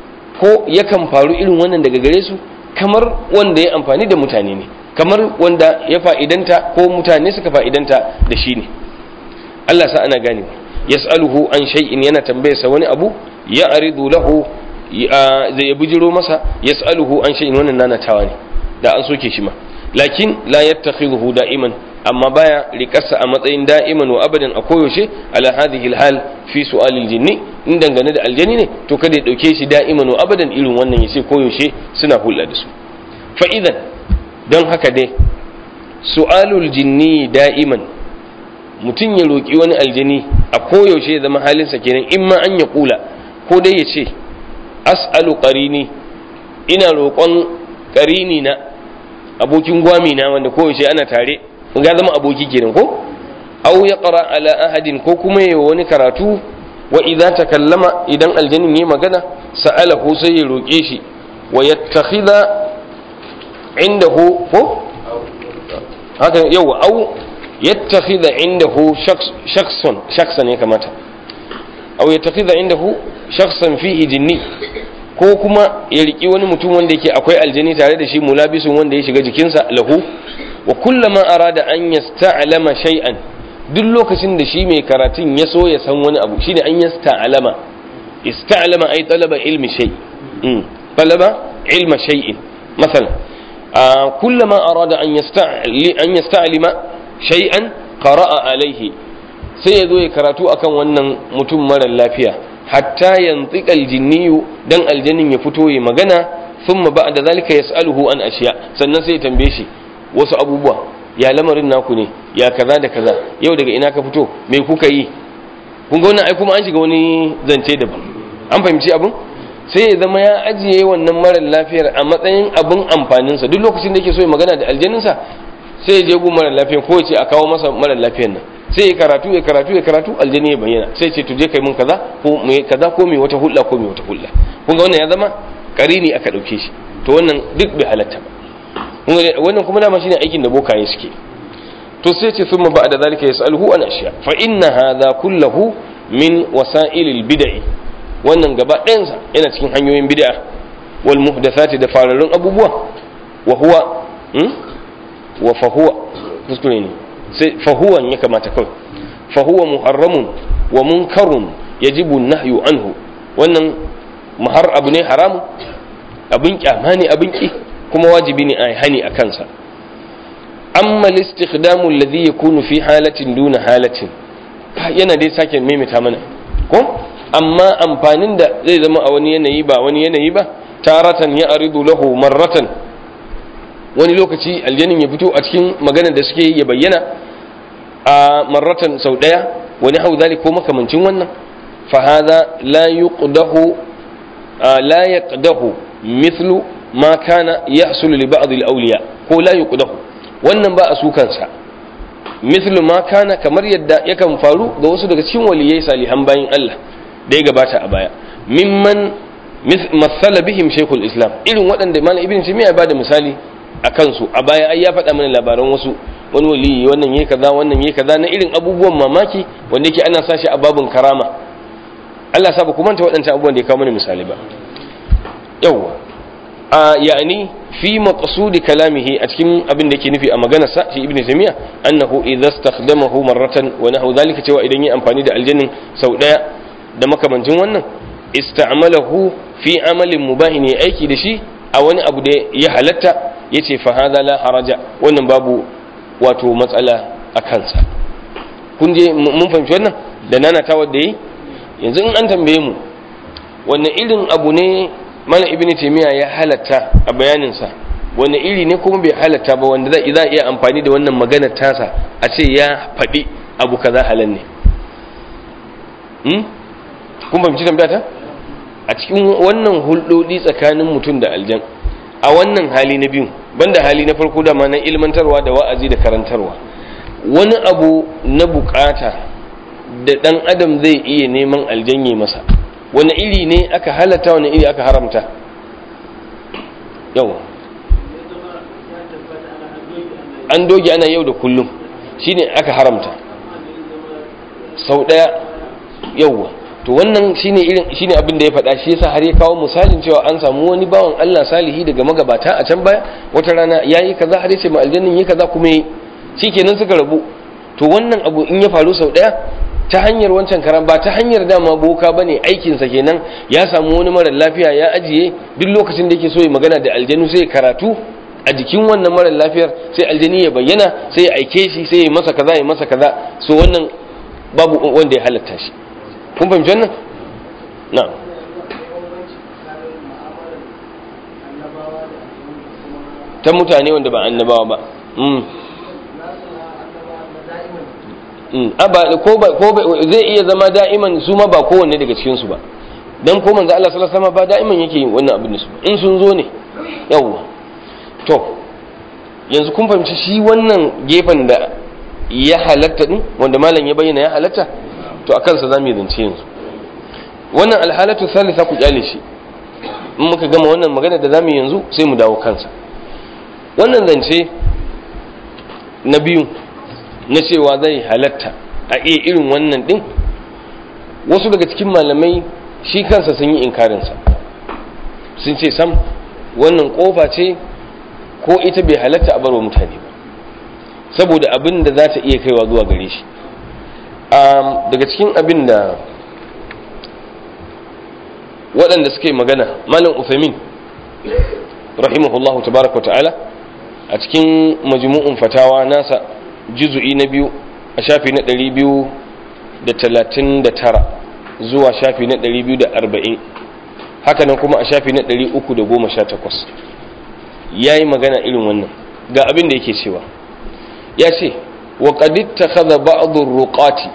ko yakan faru irin wannan daga gare su kamar wanda ya amfani da mutane ne kamar wanda ya fa'idanta ko mutane suka fa'idanta da shi ne Allah sa ana gane yas'aluhu an shay'in yana tambayarsa wani abu ya aridu lahu zai bujiro masa yas'aluhu an shay'in wannan nanatawa ne da an soke shi ma lakin la yattakhidhu da'iman amma baya rikarsa a matsayin da'iman wa abadan a koyaushe ala hadhihi alhal fi su'alil jinni in dangane da aljani ne to kada ya dauke shi da'iman wa abadan irin wannan yace koyaushe suna hulɗa da su fa idan don haka dai su'alul jinni da'iman mutum ya roki wani aljani a koyaushe ya zama halinsa kenan in ma an ya kula ko dai ya ce as'alu qarini ina roƙon qarini na abokin gwami na wanda koyaushe ana tare ga zama aboki kenan ko aw ya qara ala ahadin ko kuma yayi wani karatu wa idza takallama idan aljanin yayi magana sa'alahu sai ya roke shi wa yattakhidha indahu ko haka yawa aw yattakhidha indahu shakhsan shakhsan ya kamata aw yattakhidha indahu shakhsan fihi jinni ko kuma ya riki wani mutum wanda yake akwai aljani tare da shi mulabisun wanda ya shiga jikinsa lahu wa kullama arada an yasta'lama shay'an duk lokacin da shi mai karatun ya so ya san wani abu shine an yasta'lama ista'lama ay talaba ilmi shay mm talaba ilma shay'in مثلا كلما أراد أن أن يستعلم شيئا قرأ عليه sai ya zo ya karatu akan wannan mutum mara lafiya hatta yantiqa aljinniyu dan aljannin ya fito ya magana thumma ba'da zalika yas'aluhu an ashiya sannan sai ya tambaye shi wasu abubuwa ya lamarin naku ne ya kaza da kaza yau daga ina ka fito me kuka yi kun ga wannan ai kuma an shiga wani zance daban an fahimci abin sai ya zama ya ajiye wannan mara lafiyar a matsayin abin amfaninsa duk lokacin da yake so ya magana da aljaninsa sai ya je gun mara lafiyar ko ya ce a kawo masa mara lafiyar nan sai ya karatu ya karatu ya karatu aljani ya bayyana sai ce to je kai mun kaza ko me kaza ko me wata hulla ko me wata hulla kun ga wannan ya zama karini aka dauke shi to wannan duk bai halatta ba wannan kuma dama shine aikin da bokaye suke to sai ce thumma ba'da zalika yas'aluhu an ashiya fa inna hadha kullahu min wasa'ilil bid'i wannan gaba ɗayansa yana cikin hanyoyin bid'a wal muhdathati da fararrun abubuwa wa huwa wa fa huwa kuskure ne sai fa huwa ya kamata kawai fa huwa muharramun wa munkarun yajibu nahyu anhu wannan mahar abu ne haramu abin kyama ne abin ki kuma wajibi ne a hani a kansa amma al-istikhdamu alladhi yakunu fi halatin duna halatin yana dai sake maimaita mana ko amma amfanin da zai zama a wani yanayi ba wani yanayi ba taratan ya aridu lahu marratan wani lokaci aljanin ya fito a cikin maganar da suke ya bayyana a marratan sau daya wani hau zalik ko makamancin wannan fa hadha la yuqdahu la yaqdahu mithlu ma kana yahsulu li ba'd al-awliya ko la yuqdahu wannan ba a sukansa mithlu ma kana kamar yadda yakan faru ga wasu daga cikin waliyai salihan bayin Allah da ya gabata a baya mimman masala bihim shaykhul islam irin waɗanda malam ibn taymiya ba da misali a kansu a baya ai ya faɗa mana labaran wasu wani waliyi wannan yayi kaza wannan yayi kaza na irin abubuwan mamaki wanda yake ana sashi a babun karama Allah sa ba ku manta waɗancan abubuwan da ya kawo mana misali ba yawwa a yani fi maqsudi kalamihi a cikin abin da yake nufi a maganar sa shi ibnu taymiya annahu idza istakhdamahu marratan wa nahu zalika cewa idan yi amfani da aljannin sau daya da makamancin wannan ista'malahu fi amalin mubahin ya aiki da shi a wani abu da ya halatta yace fa hadha la haraja wannan babu wato matsala a kansa kun je mun fahimci wannan da nana ta wadda yi yanzu in an tambaye mu wanne irin abu ne mana ibnu taymiya ya halatta a bayanin sa wanne iri ne kuma bai halatta ba wanda za a iya amfani da wannan maganar tasa a ce ya faɗi abu kaza halal ne kun fahimci tambaya ta a cikin wannan hulɗoɗi tsakanin mutum da aljan a wannan hali na biyu banda hali na farko da na ilmantarwa da wa'azi da karantarwa wani abu na bukata da dan adam zai iya neman aljanye masa wani iri ne aka halatta wani iri aka haramta yau an doge ana yau da kullum shine aka haramta sau daya yauwa to wannan shine irin shine abin da ya faɗa shi yasa har ya kawo misalin cewa an samu wani bawan Allah salihi daga magabata a can baya wata rana yayi kaza har yace ma aljannin yi kaza kuma yi shikenan suka rabu to wannan abu in ya faru sau daya ta hanyar wancan karan ba ta hanyar dama boka bane aikin sa kenan ya samu wani mara lafiya ya ajiye duk lokacin da yake so ya magana da aljanu sai karatu a jikin wannan mara lafiyar sai aljani ya bayyana sai ya aike shi sai ya masa kaza ya masa kaza so wannan babu wanda ya halatta shi kun fahimci wannan na ta mutane wanda ba annabawa ba ko zai iya zama da'iman su ma ba kowanne daga cikinsu ba don ko manzo Allah sallallahu alaihi wasallam ba da'iman yake yin wannan abin da su in sun zo ne yawwa to yanzu kun fahimci shi wannan gefen da ya halatta din wanda malam ya bayyana ya halatta to a kansa za mu yi zance yanzu wannan alhalatu salisa ku kyale shi in muka gama wannan magana da za mu yanzu sai mu dawo kansa wannan zance na biyu na cewa zai halatta a iya irin wannan din wasu daga cikin malamai shi kansa sun yi inkarinsa sun ce sam wannan kofa ce ko ita bai halatta a barwa mutane ba saboda abin da za ta iya kaiwa zuwa gare shi daga cikin abin da waɗanda suke magana malam Uthamin rahimahullahu tabaraka ta'ala a cikin majmu'un fatawa nasa juzu'i na biyu a shafi na ɗari biyu da talatin da tara zuwa shafi na ɗari biyu da arba'in hakanan kuma a shafi na ɗari uku da goma sha takwas ya yi magana irin wannan ga abin da yake cewa ya ce wa ƙaditta kaza ba'adun ruƙati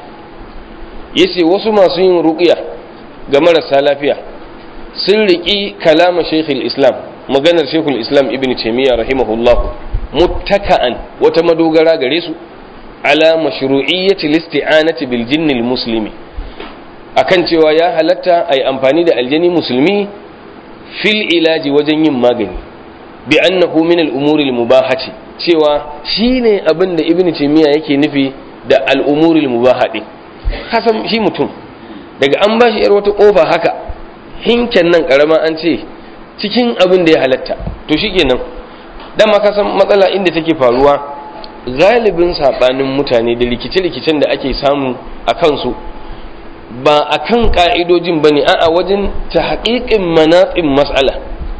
ya ce wasu masu yin ruƙiya ga marasa lafiya sun riƙi kalama shekul islam maganar shekul islam ibn taimiyya rahimahullahu muttaka'an wata madogara gare su ala mashru'iyyati listi'anati bil jinnil muslimi akan cewa ya halatta ai amfani da aljani musulmi fil ilaji wajen yin magani bi annahu min al umuri al mubahati cewa shine abin da ibnu taymiya yake nufi da al umuri al mubahati kasan shi mutum daga an bashi yar wata kofa haka hinken nan karama an ce cikin abin da ya halatta to shikenan dama ka san matsala inda take faruwa galibin saɓanin mutane da rikice-rikicen da ake samu a kansu ba a kan ƙa'idojin ba ne a wajen ta haƙiƙin manatsin matsala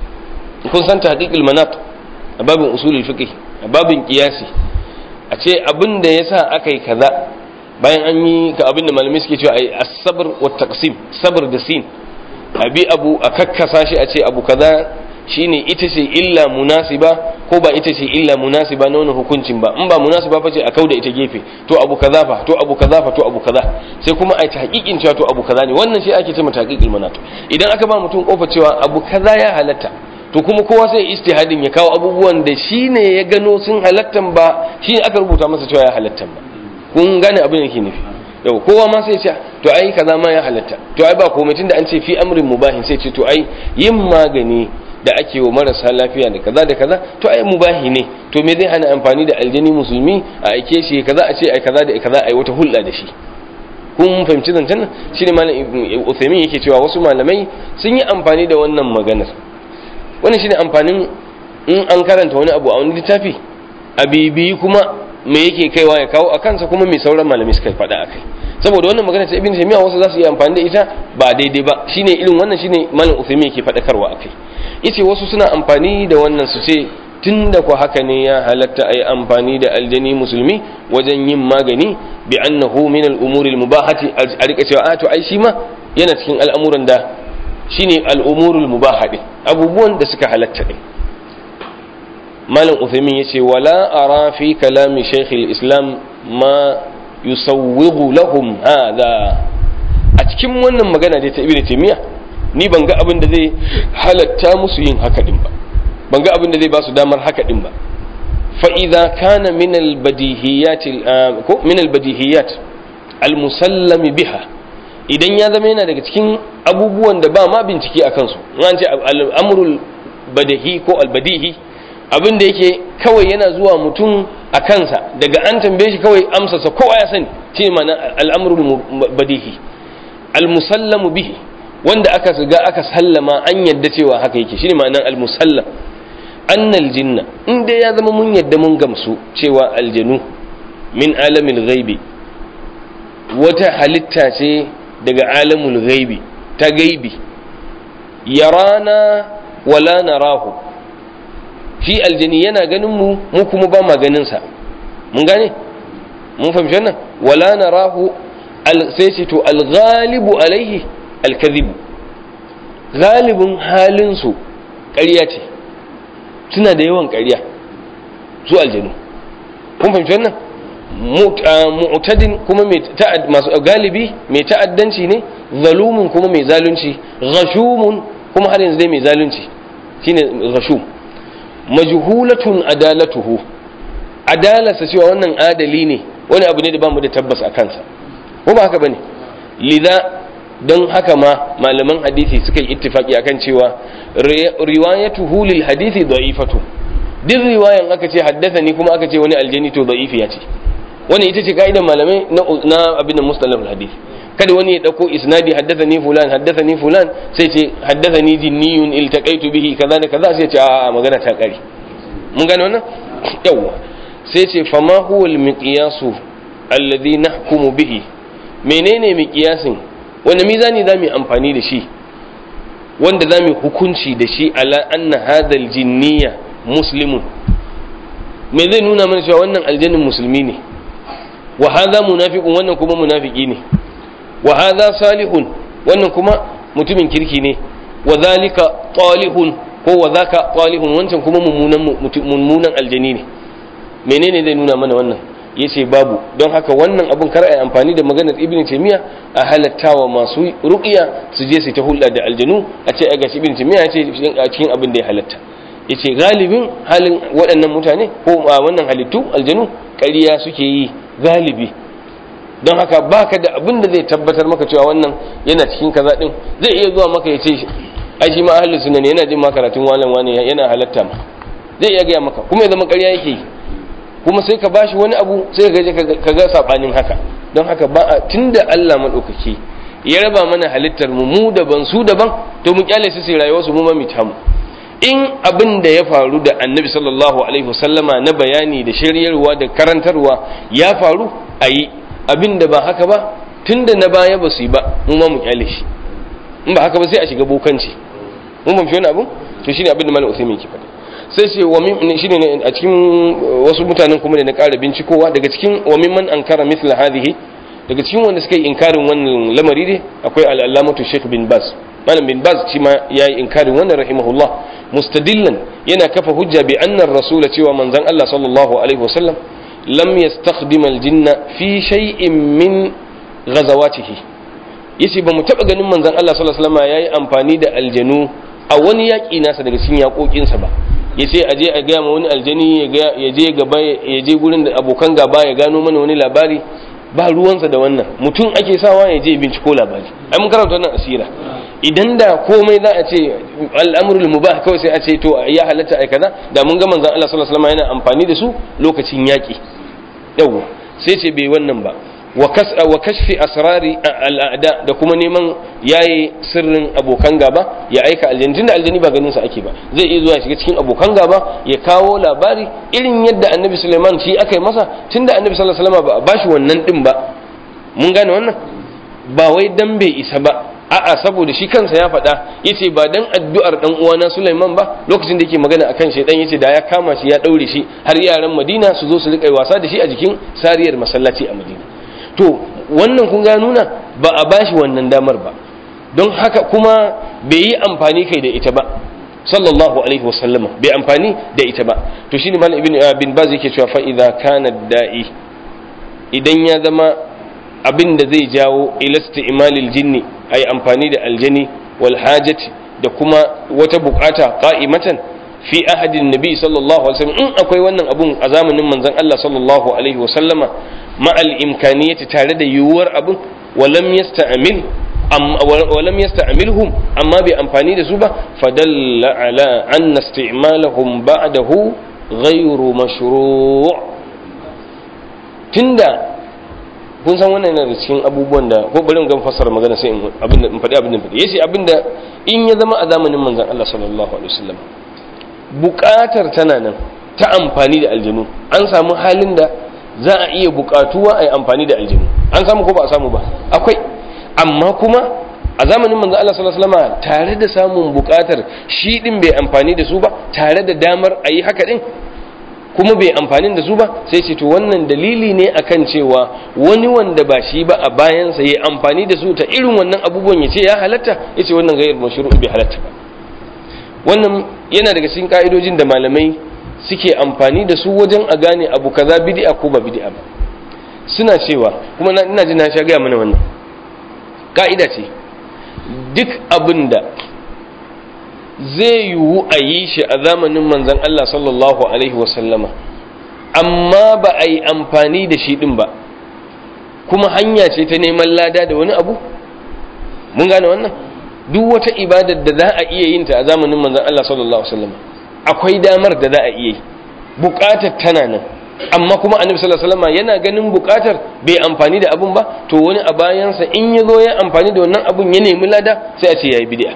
kun san ta haƙiƙin manat a babin usulul fiqh a babin ƙiyasi a ce abin da ya sa aka yi kaza bayan an yi ka abin da malamai suke cewa a yi asabar wa taqsim sabar da sin a bi abu a kakkasa shi a ce abu kaza shine ita ce illa munasiba ko ba ita ce illa munasiba na wannan hukuncin ba in ba munasiba fa ce a kauda ita gefe to abu kaza fa to abu kaza fa to abu kaza sai kuma ai tahqiqin cewa to abu kaza ne wannan shi ake cewa tahqiqil manat idan aka ba mutum kofa cewa abu kaza ya halatta to kuma kowa sai istihadin ya kawo abubuwan da shine ya gano sun halattan ba shine aka rubuta masa cewa ya halattan ba kun gane abin da yake nufi yau kowa ma sai ce to ai kaza ma ya halatta to ai ba komai tunda an ce fi amrin mubahin sai ce to ai yin magani da ake wa marasa lafiya da kaza da kaza to ai mubahi ne to me zai hana amfani da aljani musulmi a aike shi kaza a ce ai kaza da kaza ai wata hulɗa da shi kun fahimci zancen nan shine malam Uthaymeen yake cewa wasu malamai sun yi amfani da wannan maganar wannan shine amfanin in an karanta wani abu a wani littafi a bibiyi kuma me yake kaiwa ya kawo a kansa kuma me sauran malamai suka faɗa a kai saboda wannan magana ta ibn taymiya wasu za su yi amfani da ita ba daidai ba shine irin wannan shine malam Uthaymeen yake faɗakarwa a kai yace wasu suna amfani da wannan su ce tunda ku haka ne ya halatta ayi amfani da aljani musulmi wajen yin magani bi annahu min al-umuri al-mubahati a rika cewa a to ai shi ma yana cikin al'amuran da shine al-umuru al-mubahati abubuwan da suka halatta din malam Uthaymeen yace wala ara fi kalami shaykh al-islam ma yusawwighu lahum hadha a cikin wannan magana da ta ibnu taymiya ni ban ga abin da zai halatta musu yin haka din ba ban ga abin da zai ba su damar haka din ba fa idza kana min al badihiyat ko min al badihiyat al-musallami biha idan ya zama yana daga cikin abubuwan da ba ma bincike a kansu an ce al'amurul badahi ko albadihi abin da yake kawai yana zuwa mutum a kansa daga an tambaye shi kawai amsasa kowa ya sani shi ma'ana al'amurul badihi al-musallamu bihi wanda aka ga aka sallama an yadda cewa haka yake shi ne ma'anar al-musallam annal jinna in dai ya zama mun yadda mun gamsu cewa aljanu min alamil ghaibi wata halitta ce daga alamul ghaibi ta gaibi yarana wala narahu shi aljani yana ganin mu mu kuma ba ma ganin sa mun gane mun fahimci wannan wala narahu sai ce to alghalibu alaihi alkazibu galibin halin su ƙarya ce suna da yawan ƙarya su aljanu kun fahimci wannan mu'tadin kuma masu galibi mai ta'addanci ne zalumun kuma mai zalunci ghashumun kuma har yanzu dai mai zalunci shine ghashum majhulatun adalatuhu adalarsa cewa wannan adali ne wani abu ne da bamu da tabbas a kansa ko ba haka bane lidha don haka ma malaman hadisi suka yi ittifaki akan cewa riwayatuhu lil hadisi da'ifatu duk riwayan aka ce haddathani kuma aka ce wani aljani to da'ifiya ce wani ita ce ka'idar malamai na abin da mustalaf hadith kada wani ya dauko isnadi haddathani fulan haddathani fulan sai ce haddathani jinniyun iltaqaitu bihi kaza da kaza sai ce a magana ta kare mun gane wannan yawa sai ce fama huwa al-miqyasu alladhi nahkumu bihi menene miqyasin wani mizani zamu amfani da shi wanda zamu hukunci da shi ala anna hadha al-jinniya muslimun me zai nuna mana cewa wannan aljannin musulmi ne wa hadha munafiqun wannan kuma munafiki ne wa hadha salihun wannan kuma mutumin kirki ne wa zalika talihun ko wa zaka talihun wancan kuma mummunan mummunan aljani ne menene zai nuna mana wannan yace babu don haka wannan abun kar ai amfani da maganar ibn taymiya a halattawa masu ruqiya su je su ta hulɗa da aljanu a ce ai gashi ibn taymiya ya ce a cikin abin da ya halatta yace galibin halin waɗannan mutane ko wannan halittu aljanu ƙarya suke yi galibi don haka baka da abin da zai tabbatar maka cewa wannan yana cikin kaza din zai iya zuwa maka ya ce ai shi ma ahlus sunna ne yana jin ma karatun walan wani yana halatta ma zai iya gaya maka kuma ya zama ƙarya yake yi kuma sai ka bashi wani abu sai ka ka ga sabanin haka don haka ba a tunda Allah madaukaki ya raba mana halittar mu mu daban su daban to mu kyale su sai rayuwar su mu ma mu tamu in abin da ya faru da annabi sallallahu alaihi wasallama na bayani da shiryarwa da karantarwa ya faru a yi abin da ba haka ba tun da na baya ba su yi ba mu ma mu kyale shi in ba haka ba sai a shiga bokanci mun ban fi wani abu to shine abin da malam usaimin ke faɗa sai ce wa min shine ne a cikin wasu mutanen kuma da na ƙara bincikowa daga cikin wa mimman ankara mithla hadhihi daga cikin wanda suka yi inkarin wannan lamari ne akwai al-allamatu Sheikh bin Baz malam bin Baz shi ma yayi inkarin wannan rahimahullah mustadillan yana kafa hujja bi anna rasula cewa manzon Allah sallallahu alaihi wasallam lam yastakhdim al-jinna fi shay'in min ghazawatihi yace ba mu taba ganin manzon Allah sallallahu alaihi wasallam yayi amfani da aljanu a wani yaƙi nasa daga cikin yaƙoƙinsa ba ya ce aje a gaya ma wani aljani ya je gaba ya je gurin da abokan gaba ya gano mana wani labari ba ruwansa da wannan mutum ake sawa ya je binciko labari ai mun karanta wannan asira idan da komai za a ce al'amrul mubah kawai sai a ce to ya halatta ai kaza da mun ga manzon Allah sallallahu alaihi wasallam yana amfani da su lokacin yaƙi yawa sai ce bai wannan ba wa kashfi asrari al'ada da kuma neman yayi sirrin abokan gaba ya aika aljani tunda aljani ba ganin sa ake ba zai iya zuwa shiga cikin abokan gaba ya kawo labari irin yadda annabi Sulaiman shi aka yi masa tunda annabi sallallahu alaihi wasallam ba ba shi wannan din ba mun gane wannan ba wai dan bai isa ba a'a saboda shi kansa ya faɗa yace ba dan addu'ar dan uwana Sulaiman ba lokacin da yake magana akan shaydan yace da ya kama shi ya daure shi har yaran Madina su zo su rika wasa da shi a jikin sariyar masallaci a Madina to wannan kun ga nuna ba a bashi wannan damar ba don haka kuma bai yi amfani kai da ita ba sallallahu alaihi wasallama bai amfani da ita ba to shine malam ibn bin baz yake cewa fa idza kana da'i idan ya zama abin da zai jawo ilasti imalil jinni ay amfani da aljani wal hajati da kuma wata bukata qa'imatan fi ahadin nabi sallallahu alaihi wasallam in akwai wannan abun a zamanin manzon Allah sallallahu alaihi wasallama ma'al imkaniyati tare da yiwuwar abun walam yasta'mil ولم يستعملهم أما بأمفاني دسوبة فدل على أن استعمالهم بعده غير مشروع تندى kun san wannan yana da cikin abubuwan da ko bari gan fassara magana sai abin da in faɗi abin da faɗi yace abin da in ya zama a zamanin manzon Allah sallallahu alaihi wasallam buƙatar tana nan ta amfani da aljanu an samu halin da za a iya buƙatuwa a yi amfani da aljanu an samu ko ba a samu ba akwai amma kuma a zamanin manzo Allah sallallahu alaihi wasallam tare da samun bukatar shi din bai amfani da su ba tare da damar ayi haka din kuma bai amfani da su ba sai ce to wannan dalili ne akan cewa wani wanda ba shi ba a bayansa ya amfani da su ta irin wannan abubuwan ya ce ya halatta ya ce wannan gayar mashru'u bai halatta ba wannan yana daga cikin ka'idojin da malamai suke amfani da su wajen a gane abu kaza bid'a ko ba bid'a ba suna cewa kuma ina ji na sha gaya mana wannan ka'ida ce duk abin da zai yiwu a yi shi a zamanin manzan Allah sallallahu Alaihi wasallama amma ba a yi amfani da shi ɗin ba kuma hanya ce ta neman lada da wani abu mun gane wannan duk wata ibadar da za a iya yin ta a zamanin manzan Allah sallallahu Alaihi wasallama akwai damar da za a iya yi buƙatar tana nan amma kuma annabi sallallahu alaihi wasallam yana ganin bukatar bai amfani da abun ba to wani a bayansa in ya zo ya amfani da wannan abun ya nemi lada sai a ce yayi bid'a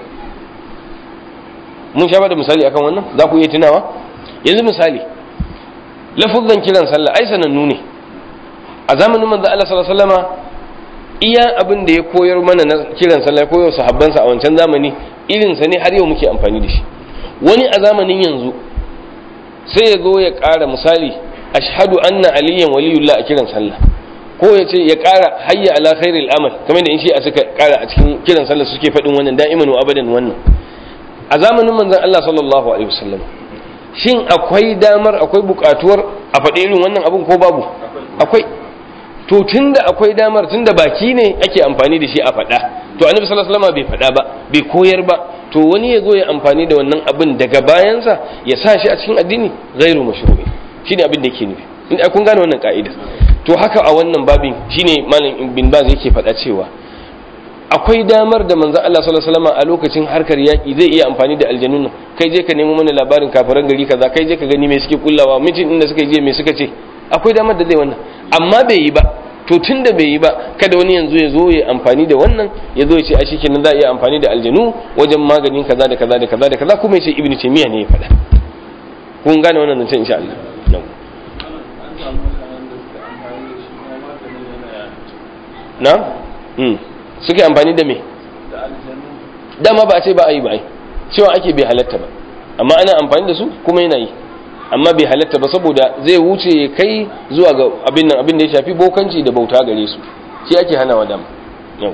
mun sha da misali akan wannan za ku iya tunawa yanzu misali lafuzan kiran sallah ai sanannu ne a zamanin manzo Allah sallallahu alaihi wasallam iya abin da ya koyar mana na kiran sallah ya koyar sahabbansa a wancan zamani irin sa ne har yau muke amfani da shi wani a zamanin yanzu sai ya zo ya ƙara misali ashhadu anna aliyan waliyullah a kiran sallah ko ya ce ya ƙara hayya ala khairil amal kamar da in shi a suka ƙara a cikin kiran sallah suke faɗin wannan da'iman wa abadan wannan a zamanin manzon Allah sallallahu alaihi wasallam shin akwai damar akwai buƙatuwar a faɗi irin wannan abun ko babu akwai to tunda akwai damar tunda baki ne ake amfani da shi a faɗa to annabi sallallahu alaihi wasallam bai faɗa ba bai koyar ba to wani ya zo ya amfani da wannan abin daga bayansa ya sa shi a cikin addini ghairu mashru'i shine abin da yake nufi in kun gane wannan ka'ida to haka a wannan babin shine malam ibn baz yake faɗa cewa akwai damar da manzon Allah sallallahu alaihi wasallam a lokacin harkar yaki zai iya amfani da aljanun nan kai je ka nemo mana labarin kafiran gari kaza kai je ka gani me suke kullawa mijin inda suka je me suka ce akwai damar da zai wannan amma bai yi ba to tun da bai yi ba kada wani yanzu ya zo ya amfani da wannan ya zo ya ce a shi kenan za a iya amfani da aljanu wajen maganin kaza da kaza da kaza da kaza kuma ya ce ibnu taymiya ne ya faɗa kun gane wannan zancen insha Allah na hmm suke amfani da me dama ba a ce ba a yi ba ai cewa ake bai halatta ba amma ana amfani da su kuma yana yi amma bai halatta ba saboda zai wuce ya kai zuwa ga abin nan abin da ya shafi bokanci da bauta gare su shi ake hanawa dama yau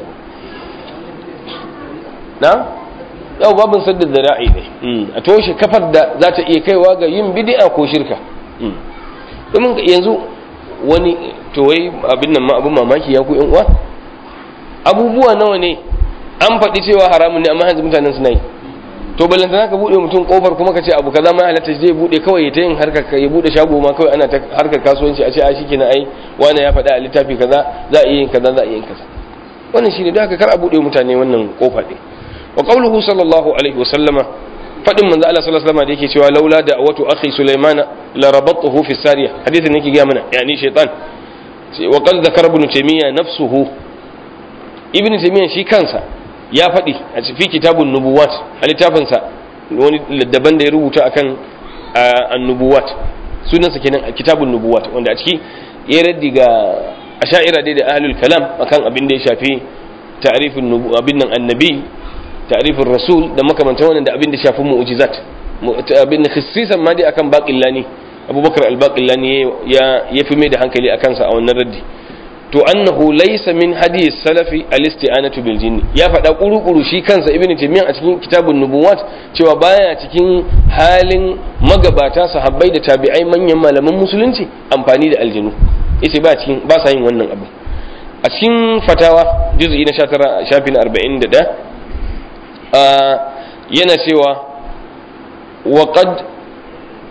na yau babin sadda zara'i ne a toshe kafar da za ta iya kaiwa ga yin bid'a ko shirka domin yanzu wani towai abin nan ma abin mamaki ya ku uwa abubuwa nawa ne an faɗi cewa haramun ne amma yanzu mutanen suna yi to ballantana ka bude mutum kofar kuma ka ce abu kaza ma halatta zai bude kawai ta yin harkar ya bude shago ma kawai ana ta harkar kasuwanci a ce a shi kenan ai wani ya faɗa a littafi kaza za a iya yin kaza za a iya yin kaza wannan shine da haka kar a bude mutane wannan kofa din wa qawluhu sallallahu alaihi wa sallama fadin manzo Allah sallallahu alaihi wasallam da yake cewa laula da awatu akhi sulaiman la rabattuhu fi sariya hadithin yake ga mana yani shaytan wa qad zakara ibn taymiya nafsuhu ibn taymiya shi kansa ya faɗi a cikin kitabun nubuwat a littafinsa wani daban da ya rubuta akan annubuwat sunansa kenan kitabun nubuwat wanda a ciki ya raddi ga asha'ira dai da ahlul kalam akan abin da ya shafi ta'rifin abin nan annabi ta'rifin rasul da makamantan wannan da abin da shafi mu'jizat abin da khissisan ma dai akan baqillani abubakar al-baqillani ya ya fi mai da hankali akan sa a wannan raddi to annahu laysa min hadith salafi al-isti'anatu bil jinni ya faɗa kuru-kuru shi kansa ibn taymiyyah a cikin kitabun nubuwat cewa baya cikin halin magabata sahabbai da tabi'ai manyan malaman musulunci amfani da aljinu yace ba cikin ba sa yin wannan abu a cikin fatawa juz'i na 19 shafi na 41 yana cewa wa qad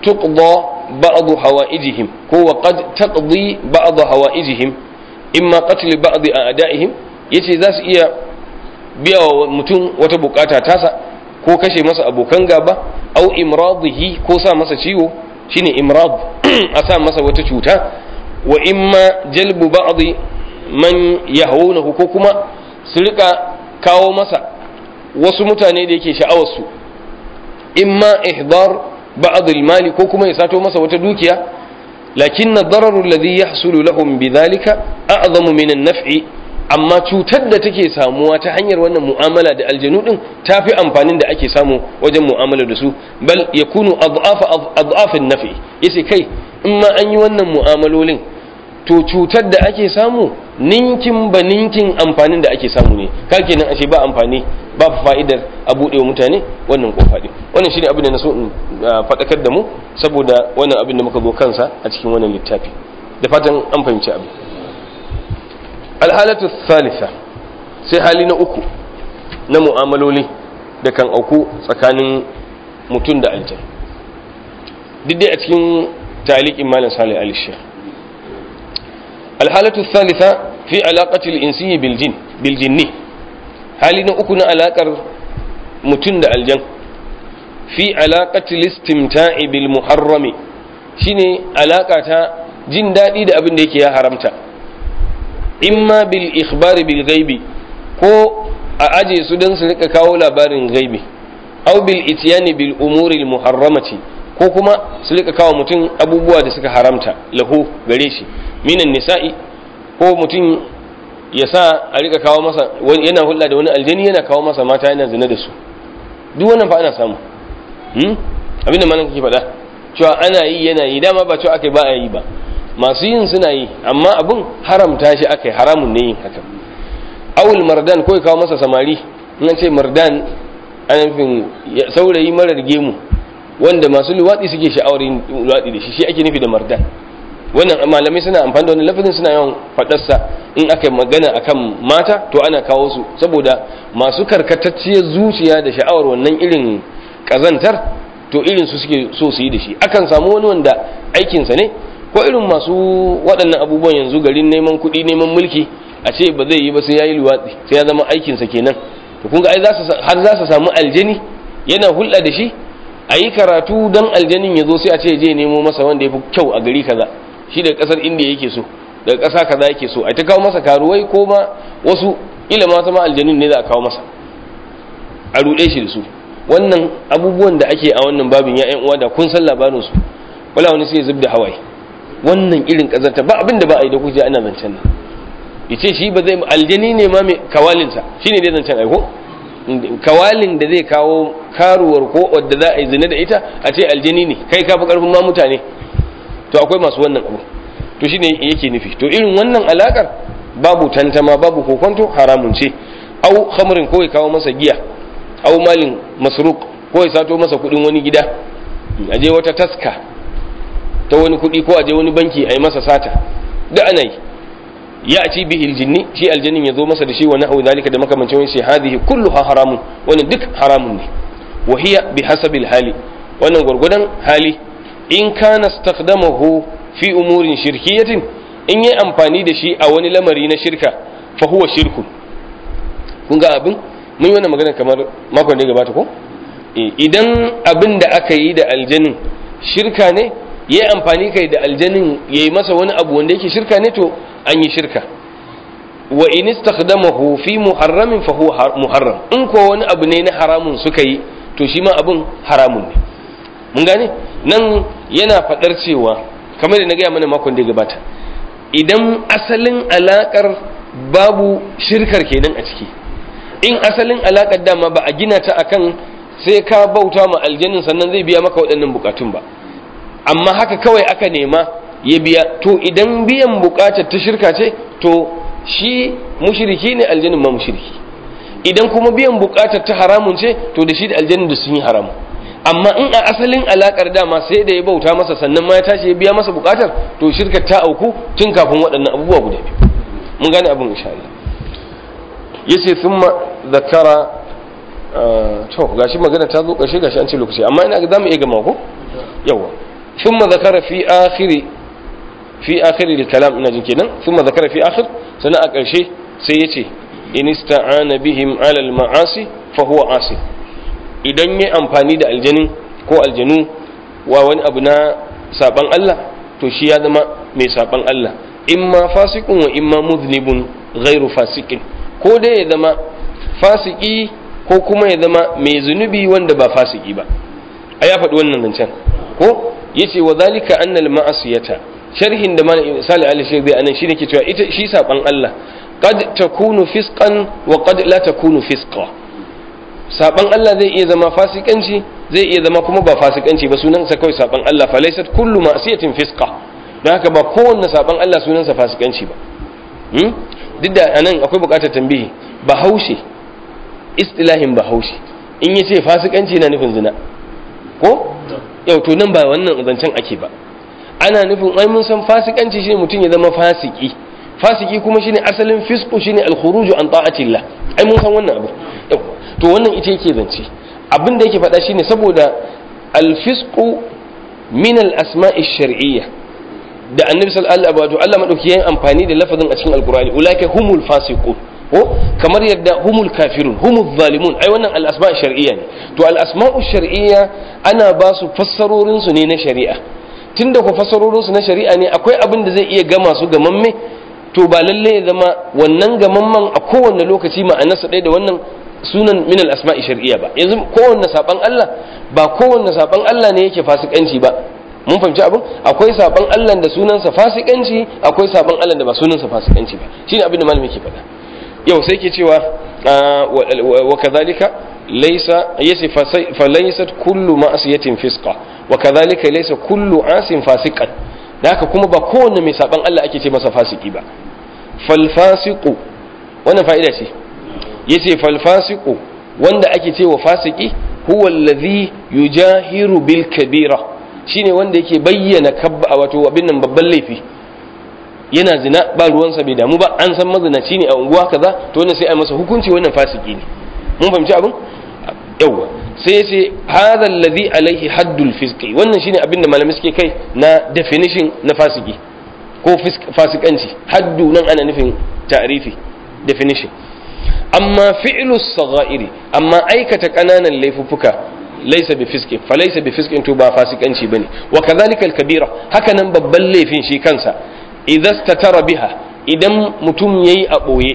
tuqda ba'd hawaijihim ko wa qad taqdi ba'd hawaijihim imma qatl ba'd a'da'ihim yace za su iya biya wa mutum wata bukata tasa ko kashe masa abokan gaba au imradihi ko sa masa ciwo shine imrad a sa masa wata cuta wa imma jalbu ba'd man yahawunahu ko kuma su rika kawo masa wasu mutane da yake sha'awar su imma ihdar ba'd al-mali ko kuma ya sato masa wata dukiya lakin ad-darar alladhi yahsulu lahum bidhalika a'zamu min an-naf'i amma cutar da take samuwa ta hanyar wannan mu'amala da aljanu din tafi amfanin da ake samu wajen mu'amala da su bal yakunu adhafa adhafin nafi yace kai in ma an yi wannan mu'amalolin to cutar da ake samu ninkin ba ninkin amfanin da ake samu ne ka kenan ashe ba amfani ba fa'idar a buɗe wa mutane wannan kofa din wannan shine abin da na so in faɗakar da mu saboda wannan abin da muka zo kansa a cikin wannan littafi da fatan an fahimci abin alhalatu thalitha sai hali na uku na mu'amaloli da kan auku tsakanin mutum da aljan duk dai a cikin taliqin malam salih al-shekh alhalatu thalitha fi alaqati al-insi bil jin bil jinni hali na uku na alakar mutum da aljan fi alaqati al-istimta'i bil muharrami shine alaka ta jin daɗi da abin da yake ya haramta imma bil ikhbari bil ghaibi ko a aje su don su rika kawo labarin gaibi aw bil ityani bil umuri al muharramati ko kuma su rika kawo mutum abubuwa da suka haramta lahu gare shi minan nisa'i ko mutum ya sa a rika kawo masa yana hulɗa da wani aljani yana kawo masa mata yana zina da su duk wannan fa ana samu hmm? abinda malam kake faɗa cewa ana yi yana yi dama ba cewa aka ba a yi ba masu yin suna yi amma abin haramta shi aka yi haramun ne yin haka awul mardan ko ya kawo masa samari nan ce mardan ana nufin saurayi marar gemu wanda masu luwaɗi suke sha'awar yin luwaɗi da shi shi ake nufi da mardan wannan malamai suna amfani da wani lafazin suna yawan faɗarsa in aka yi magana akan mata to ana kawo su saboda masu karkatacciyar zuciya da sha'awar wannan irin ƙazantar to irin su suke so su yi da shi akan samu wani wanda aikinsa ne ko irin masu waɗannan abubuwan yanzu garin neman kuɗi neman mulki a ce ba zai yi ba sai ya yi luwatsi sai ya zama aikinsa kenan to kun ga ai har za su samu aljani yana hulɗa da shi a yi karatu don aljanin ya zo sai a ce je nemo masa wanda ya fi kyau a gari kaza shi daga ƙasar indiya yake so daga ƙasa kaza yake so a ta kawo masa karuwai ko ma wasu ila ma sama aljanin ne za a kawo masa a ruɗe shi da su wannan abubuwan da ake a wannan babin ya uwa da kun san labarin su wala wani sai ya zub da hawaye wannan irin kazanta ba abin da ba a yi da kuje ana zancen nan yace shi ba zai aljani ne ma mai kawalinsa shine dai zancen aiko kawalin da zai kawo karuwar ko wadda za a yi zina da ita a ce aljani ne kai ka fi karfin ma mutane to akwai masu wannan abu to shine yake nufi to irin wannan alakar babu tantama babu kokonto haramun ce au khamrin ko ya kawo masa giya au malin masruq ko ya sato masa kudin wani gida aje wata taska ta wani kudi ko aje wani banki a yi masa sata da ana yi ya ci bihi aljinni shi aljannin ya zo masa da shi wa nahu zalika da makamancin wani sai hadhihi kulluha haramun wannan duk haramun ne wa hiya bi hasabil hali wannan gurgudan hali in kana istakhdamahu fi umurin shirkiyatin in yi amfani da shi a wani lamari na shirka fa huwa shirkun kun ga abin mun yi wannan magana kamar makon da ya gabata ko idan abin da aka yi da aljanin shirka ne ya yi amfani kai da aljanin ya yi masa wani abu wanda yake shirka ne to an yi shirka wa in istakhdamahu fi muharramin fa huwa muharram in ko wani abu ne na haramun suka yi to shi ma abin haramun ne mun gane nan yana fadar cewa kamar da na gaya mana makon da ya gabata idan asalin alakar babu shirkar kenan a ciki in asalin alakar dama ba a gina ta akan sai ka bauta ma aljanin sannan zai biya maka waɗannan bukatun ba amma haka kawai aka nema ya biya to idan biyan bukatar ta shirka ce to shi mushriki ne aljanin ma mushriki idan kuma biyan bukatar ta haramun ce to da shi da aljanin da sun yi haramu amma in a asalin alakar dama sai da ya bauta masa sannan ma ya tashi ya biya masa bukatar to shirkar ta auku tun kafin waɗannan abubuwa guda biyu mun gane abin insha Allah yace thumma zakara to gashi magana ta zo ƙarshe gashi an ce lokaci amma ina ga zamu iya gama ko yawa thumma zakara fi akhiri fi akhiri al-kalam ina jin kenan thumma zakara fi akhir sana a ƙarshe sai yace in ista'ana bihim ala al-ma'asi fa huwa asi idan yayi amfani da aljanin ko aljanu wa wani abu na saban Allah to shi ya zama mai saban Allah imma fasikun wa imma muznibun ghairu fasikin ko dai ya zama fasiki ko kuma ya zama mai zunubi wanda ba fasiki ba a ya faɗi wannan zancen ko yace wa zalika annal ma'asiyata sharhin da malam Salih Ali Sheikh zai anan shine ke cewa ita shi saban Allah qad takunu fisqan wa qad la takunu fisqa saban Allah zai iya zama fasikanci zai iya zama kuma ba fasikanci ba sunan sa kawai saban Allah fa laysat kullu ma'siyatin fisqa don haka ba kowanne saban Allah sunan sa fasikanci ba hmm? duk da anan akwai bukatar tambihi bahaushe istilahin bahaushe in yace fasikanci na nufin zina ko yau to nan ba wannan zancen ake ba ana nufin ai mun san fasikanci shine mutum ya zama fasiki fasiki kuma shine asalin fisku shine al-khuruju an ta'atillah ai mun san wannan abu to wannan ita yake zance abin da yake faɗa shine saboda al-fisqu min al-asma'i shar'iyya da annabi sallallahu alaihi wasallam Allah madauki yayin amfani da lafazin a cikin alqur'ani ulaika humul fasiqun ko kamar yadda humul kafirun humul zalimun ai wannan al-asma' shar'iyya ne to al-asma'u shar'iyya ana ba su fassarorin su ne na shari'a tunda ku fassarorin su na shari'a ne akwai abin da zai iya gama su gamamme to ba lalle ya zama wannan gamamman a kowanne lokaci ma'anarsa ɗaya da wannan sunan min al-asma'i shar'iyya ba yanzu kowanne saban Allah ba kowanne saban Allah ne yake fasikanci ba mun fahimci abin akwai saban Allah da sunansa fasikanci akwai saban Allah da ba sunansa fasikanci ba shine abin da malami ke faɗa yau sai ke cewa wa kadhalika laysa yasi fa laysat kullu ma'siyatin fisqa wa kadhalika laysa kullu asin fasiqan haka kuma ba kowanne mai saban Allah ake ce masa fasiki ba fal fasiqu wannan fa'ida ce yace fal fasiqu wanda ake ce wa fasiki huwa allazi yujahiru bil kabira shine wanda yake bayyana kabba wato abin nan babban laifi yana zina ba ruwansa bai damu ba an san mazinaci ne a unguwa kaza to wannan sai a masa hukunci wannan fasiki ne mun fahimci abin yawa sai ya ce hadha alladhi alaihi haddul fisqi wannan shine abin da malamai suke kai na definition na fasiki ko fasikanci haddu nan ana nufin ta'rifi definition amma fi'lu saghairi amma aikata kananan laifuffuka laysa bi fisqin fa laysa bi fisqin to ba fasikanci bane wa kadhalika al-kabira haka nan babban laifin shi kansa idza statara biha idan mutum yayi a boye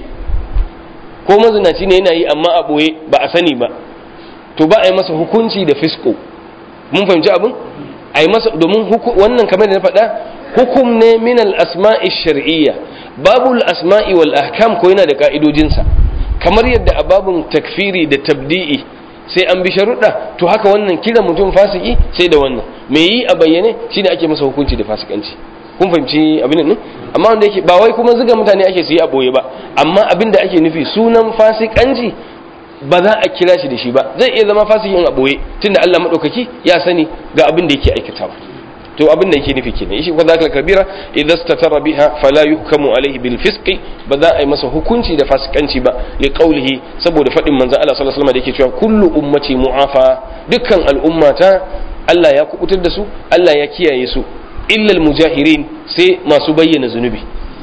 ko mazinaci ne yana yi amma a boye ba a sani ba to ba a yi masa hukunci da fisko mun fahimci abin a yi masa domin wannan kamar da na faɗa hukum ne min al-asma'i shar'iyya babu al-asma'i wal ahkam ko yana da ka'idojinsa kamar yadda a babun takfiri da tabdi'i sai an bi sharuɗa to haka wannan kiran mutum fasiki sai da wannan me yi a bayyane shine ake masa hukunci da fasikanci kun fahimci abin nan amma wanda yake ba wai kuma zuga mutane ake su yi a boye ba amma abin da ake nufi sunan fasikanci ba za a kira shi da shi ba zai iya zama fasikin a boye tunda Allah madaukaki ya sani ga abin da yake aikatawa to abin da yake nufi kenan shi wanda aka kabira idza statara biha fala yuhkamu alaihi bil fisqi ba za a yi masa hukunci da fasikanci ba li qawlihi saboda fadin manzon Allah sallallahu alaihi wasallam da yake cewa kullu ummati mu'afa dukkan al'ummata Allah ya kubutar da su Allah ya kiyaye su illa al mujahirin sai masu bayyana zunubi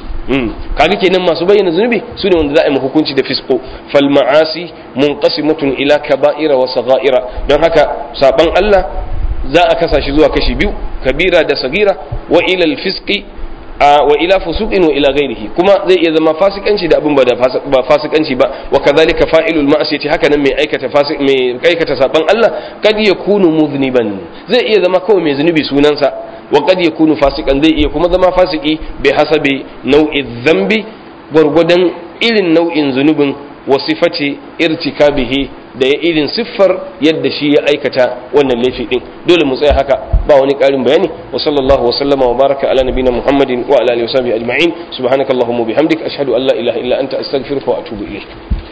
kaga kenan masu bayyana zunubi su ne wanda za a yi hukunci da fisqo fal ma'asi munqasimatun ila kaba'ira wa sagha'ira don haka saban Allah za a kasa shi zuwa kashi biyu kabira da sagira wa ila al-fisqi wa ila fusuqin wa ila ghairihi kuma zai iya zama fasikanci da abin ba da ba fasikanci ba wa kadhalika fa'ilul ma'siyati haka nan mai aikata fasik mai aikata saban Allah kad yakunu muzniban zai iya zama kawai mai zunubi sunansa wa kad yakunu fasikan zai iya kuma zama fasiki bi hasabi nau'i dhanbi gwargwadon irin nau'in zunubin wa sifati irtikabihi da ya irin siffar yadda shi ya aikata wannan laifi din dole mu tsaya haka ba wani karin bayani wa sallallahu wa sallama wa baraka ala nabina muhammadin wa ala alihi wa sahbihi ajma'in subhanakallahumma bihamdik ashhadu an la ilaha illa anta astaghfiruka wa atubu ilayk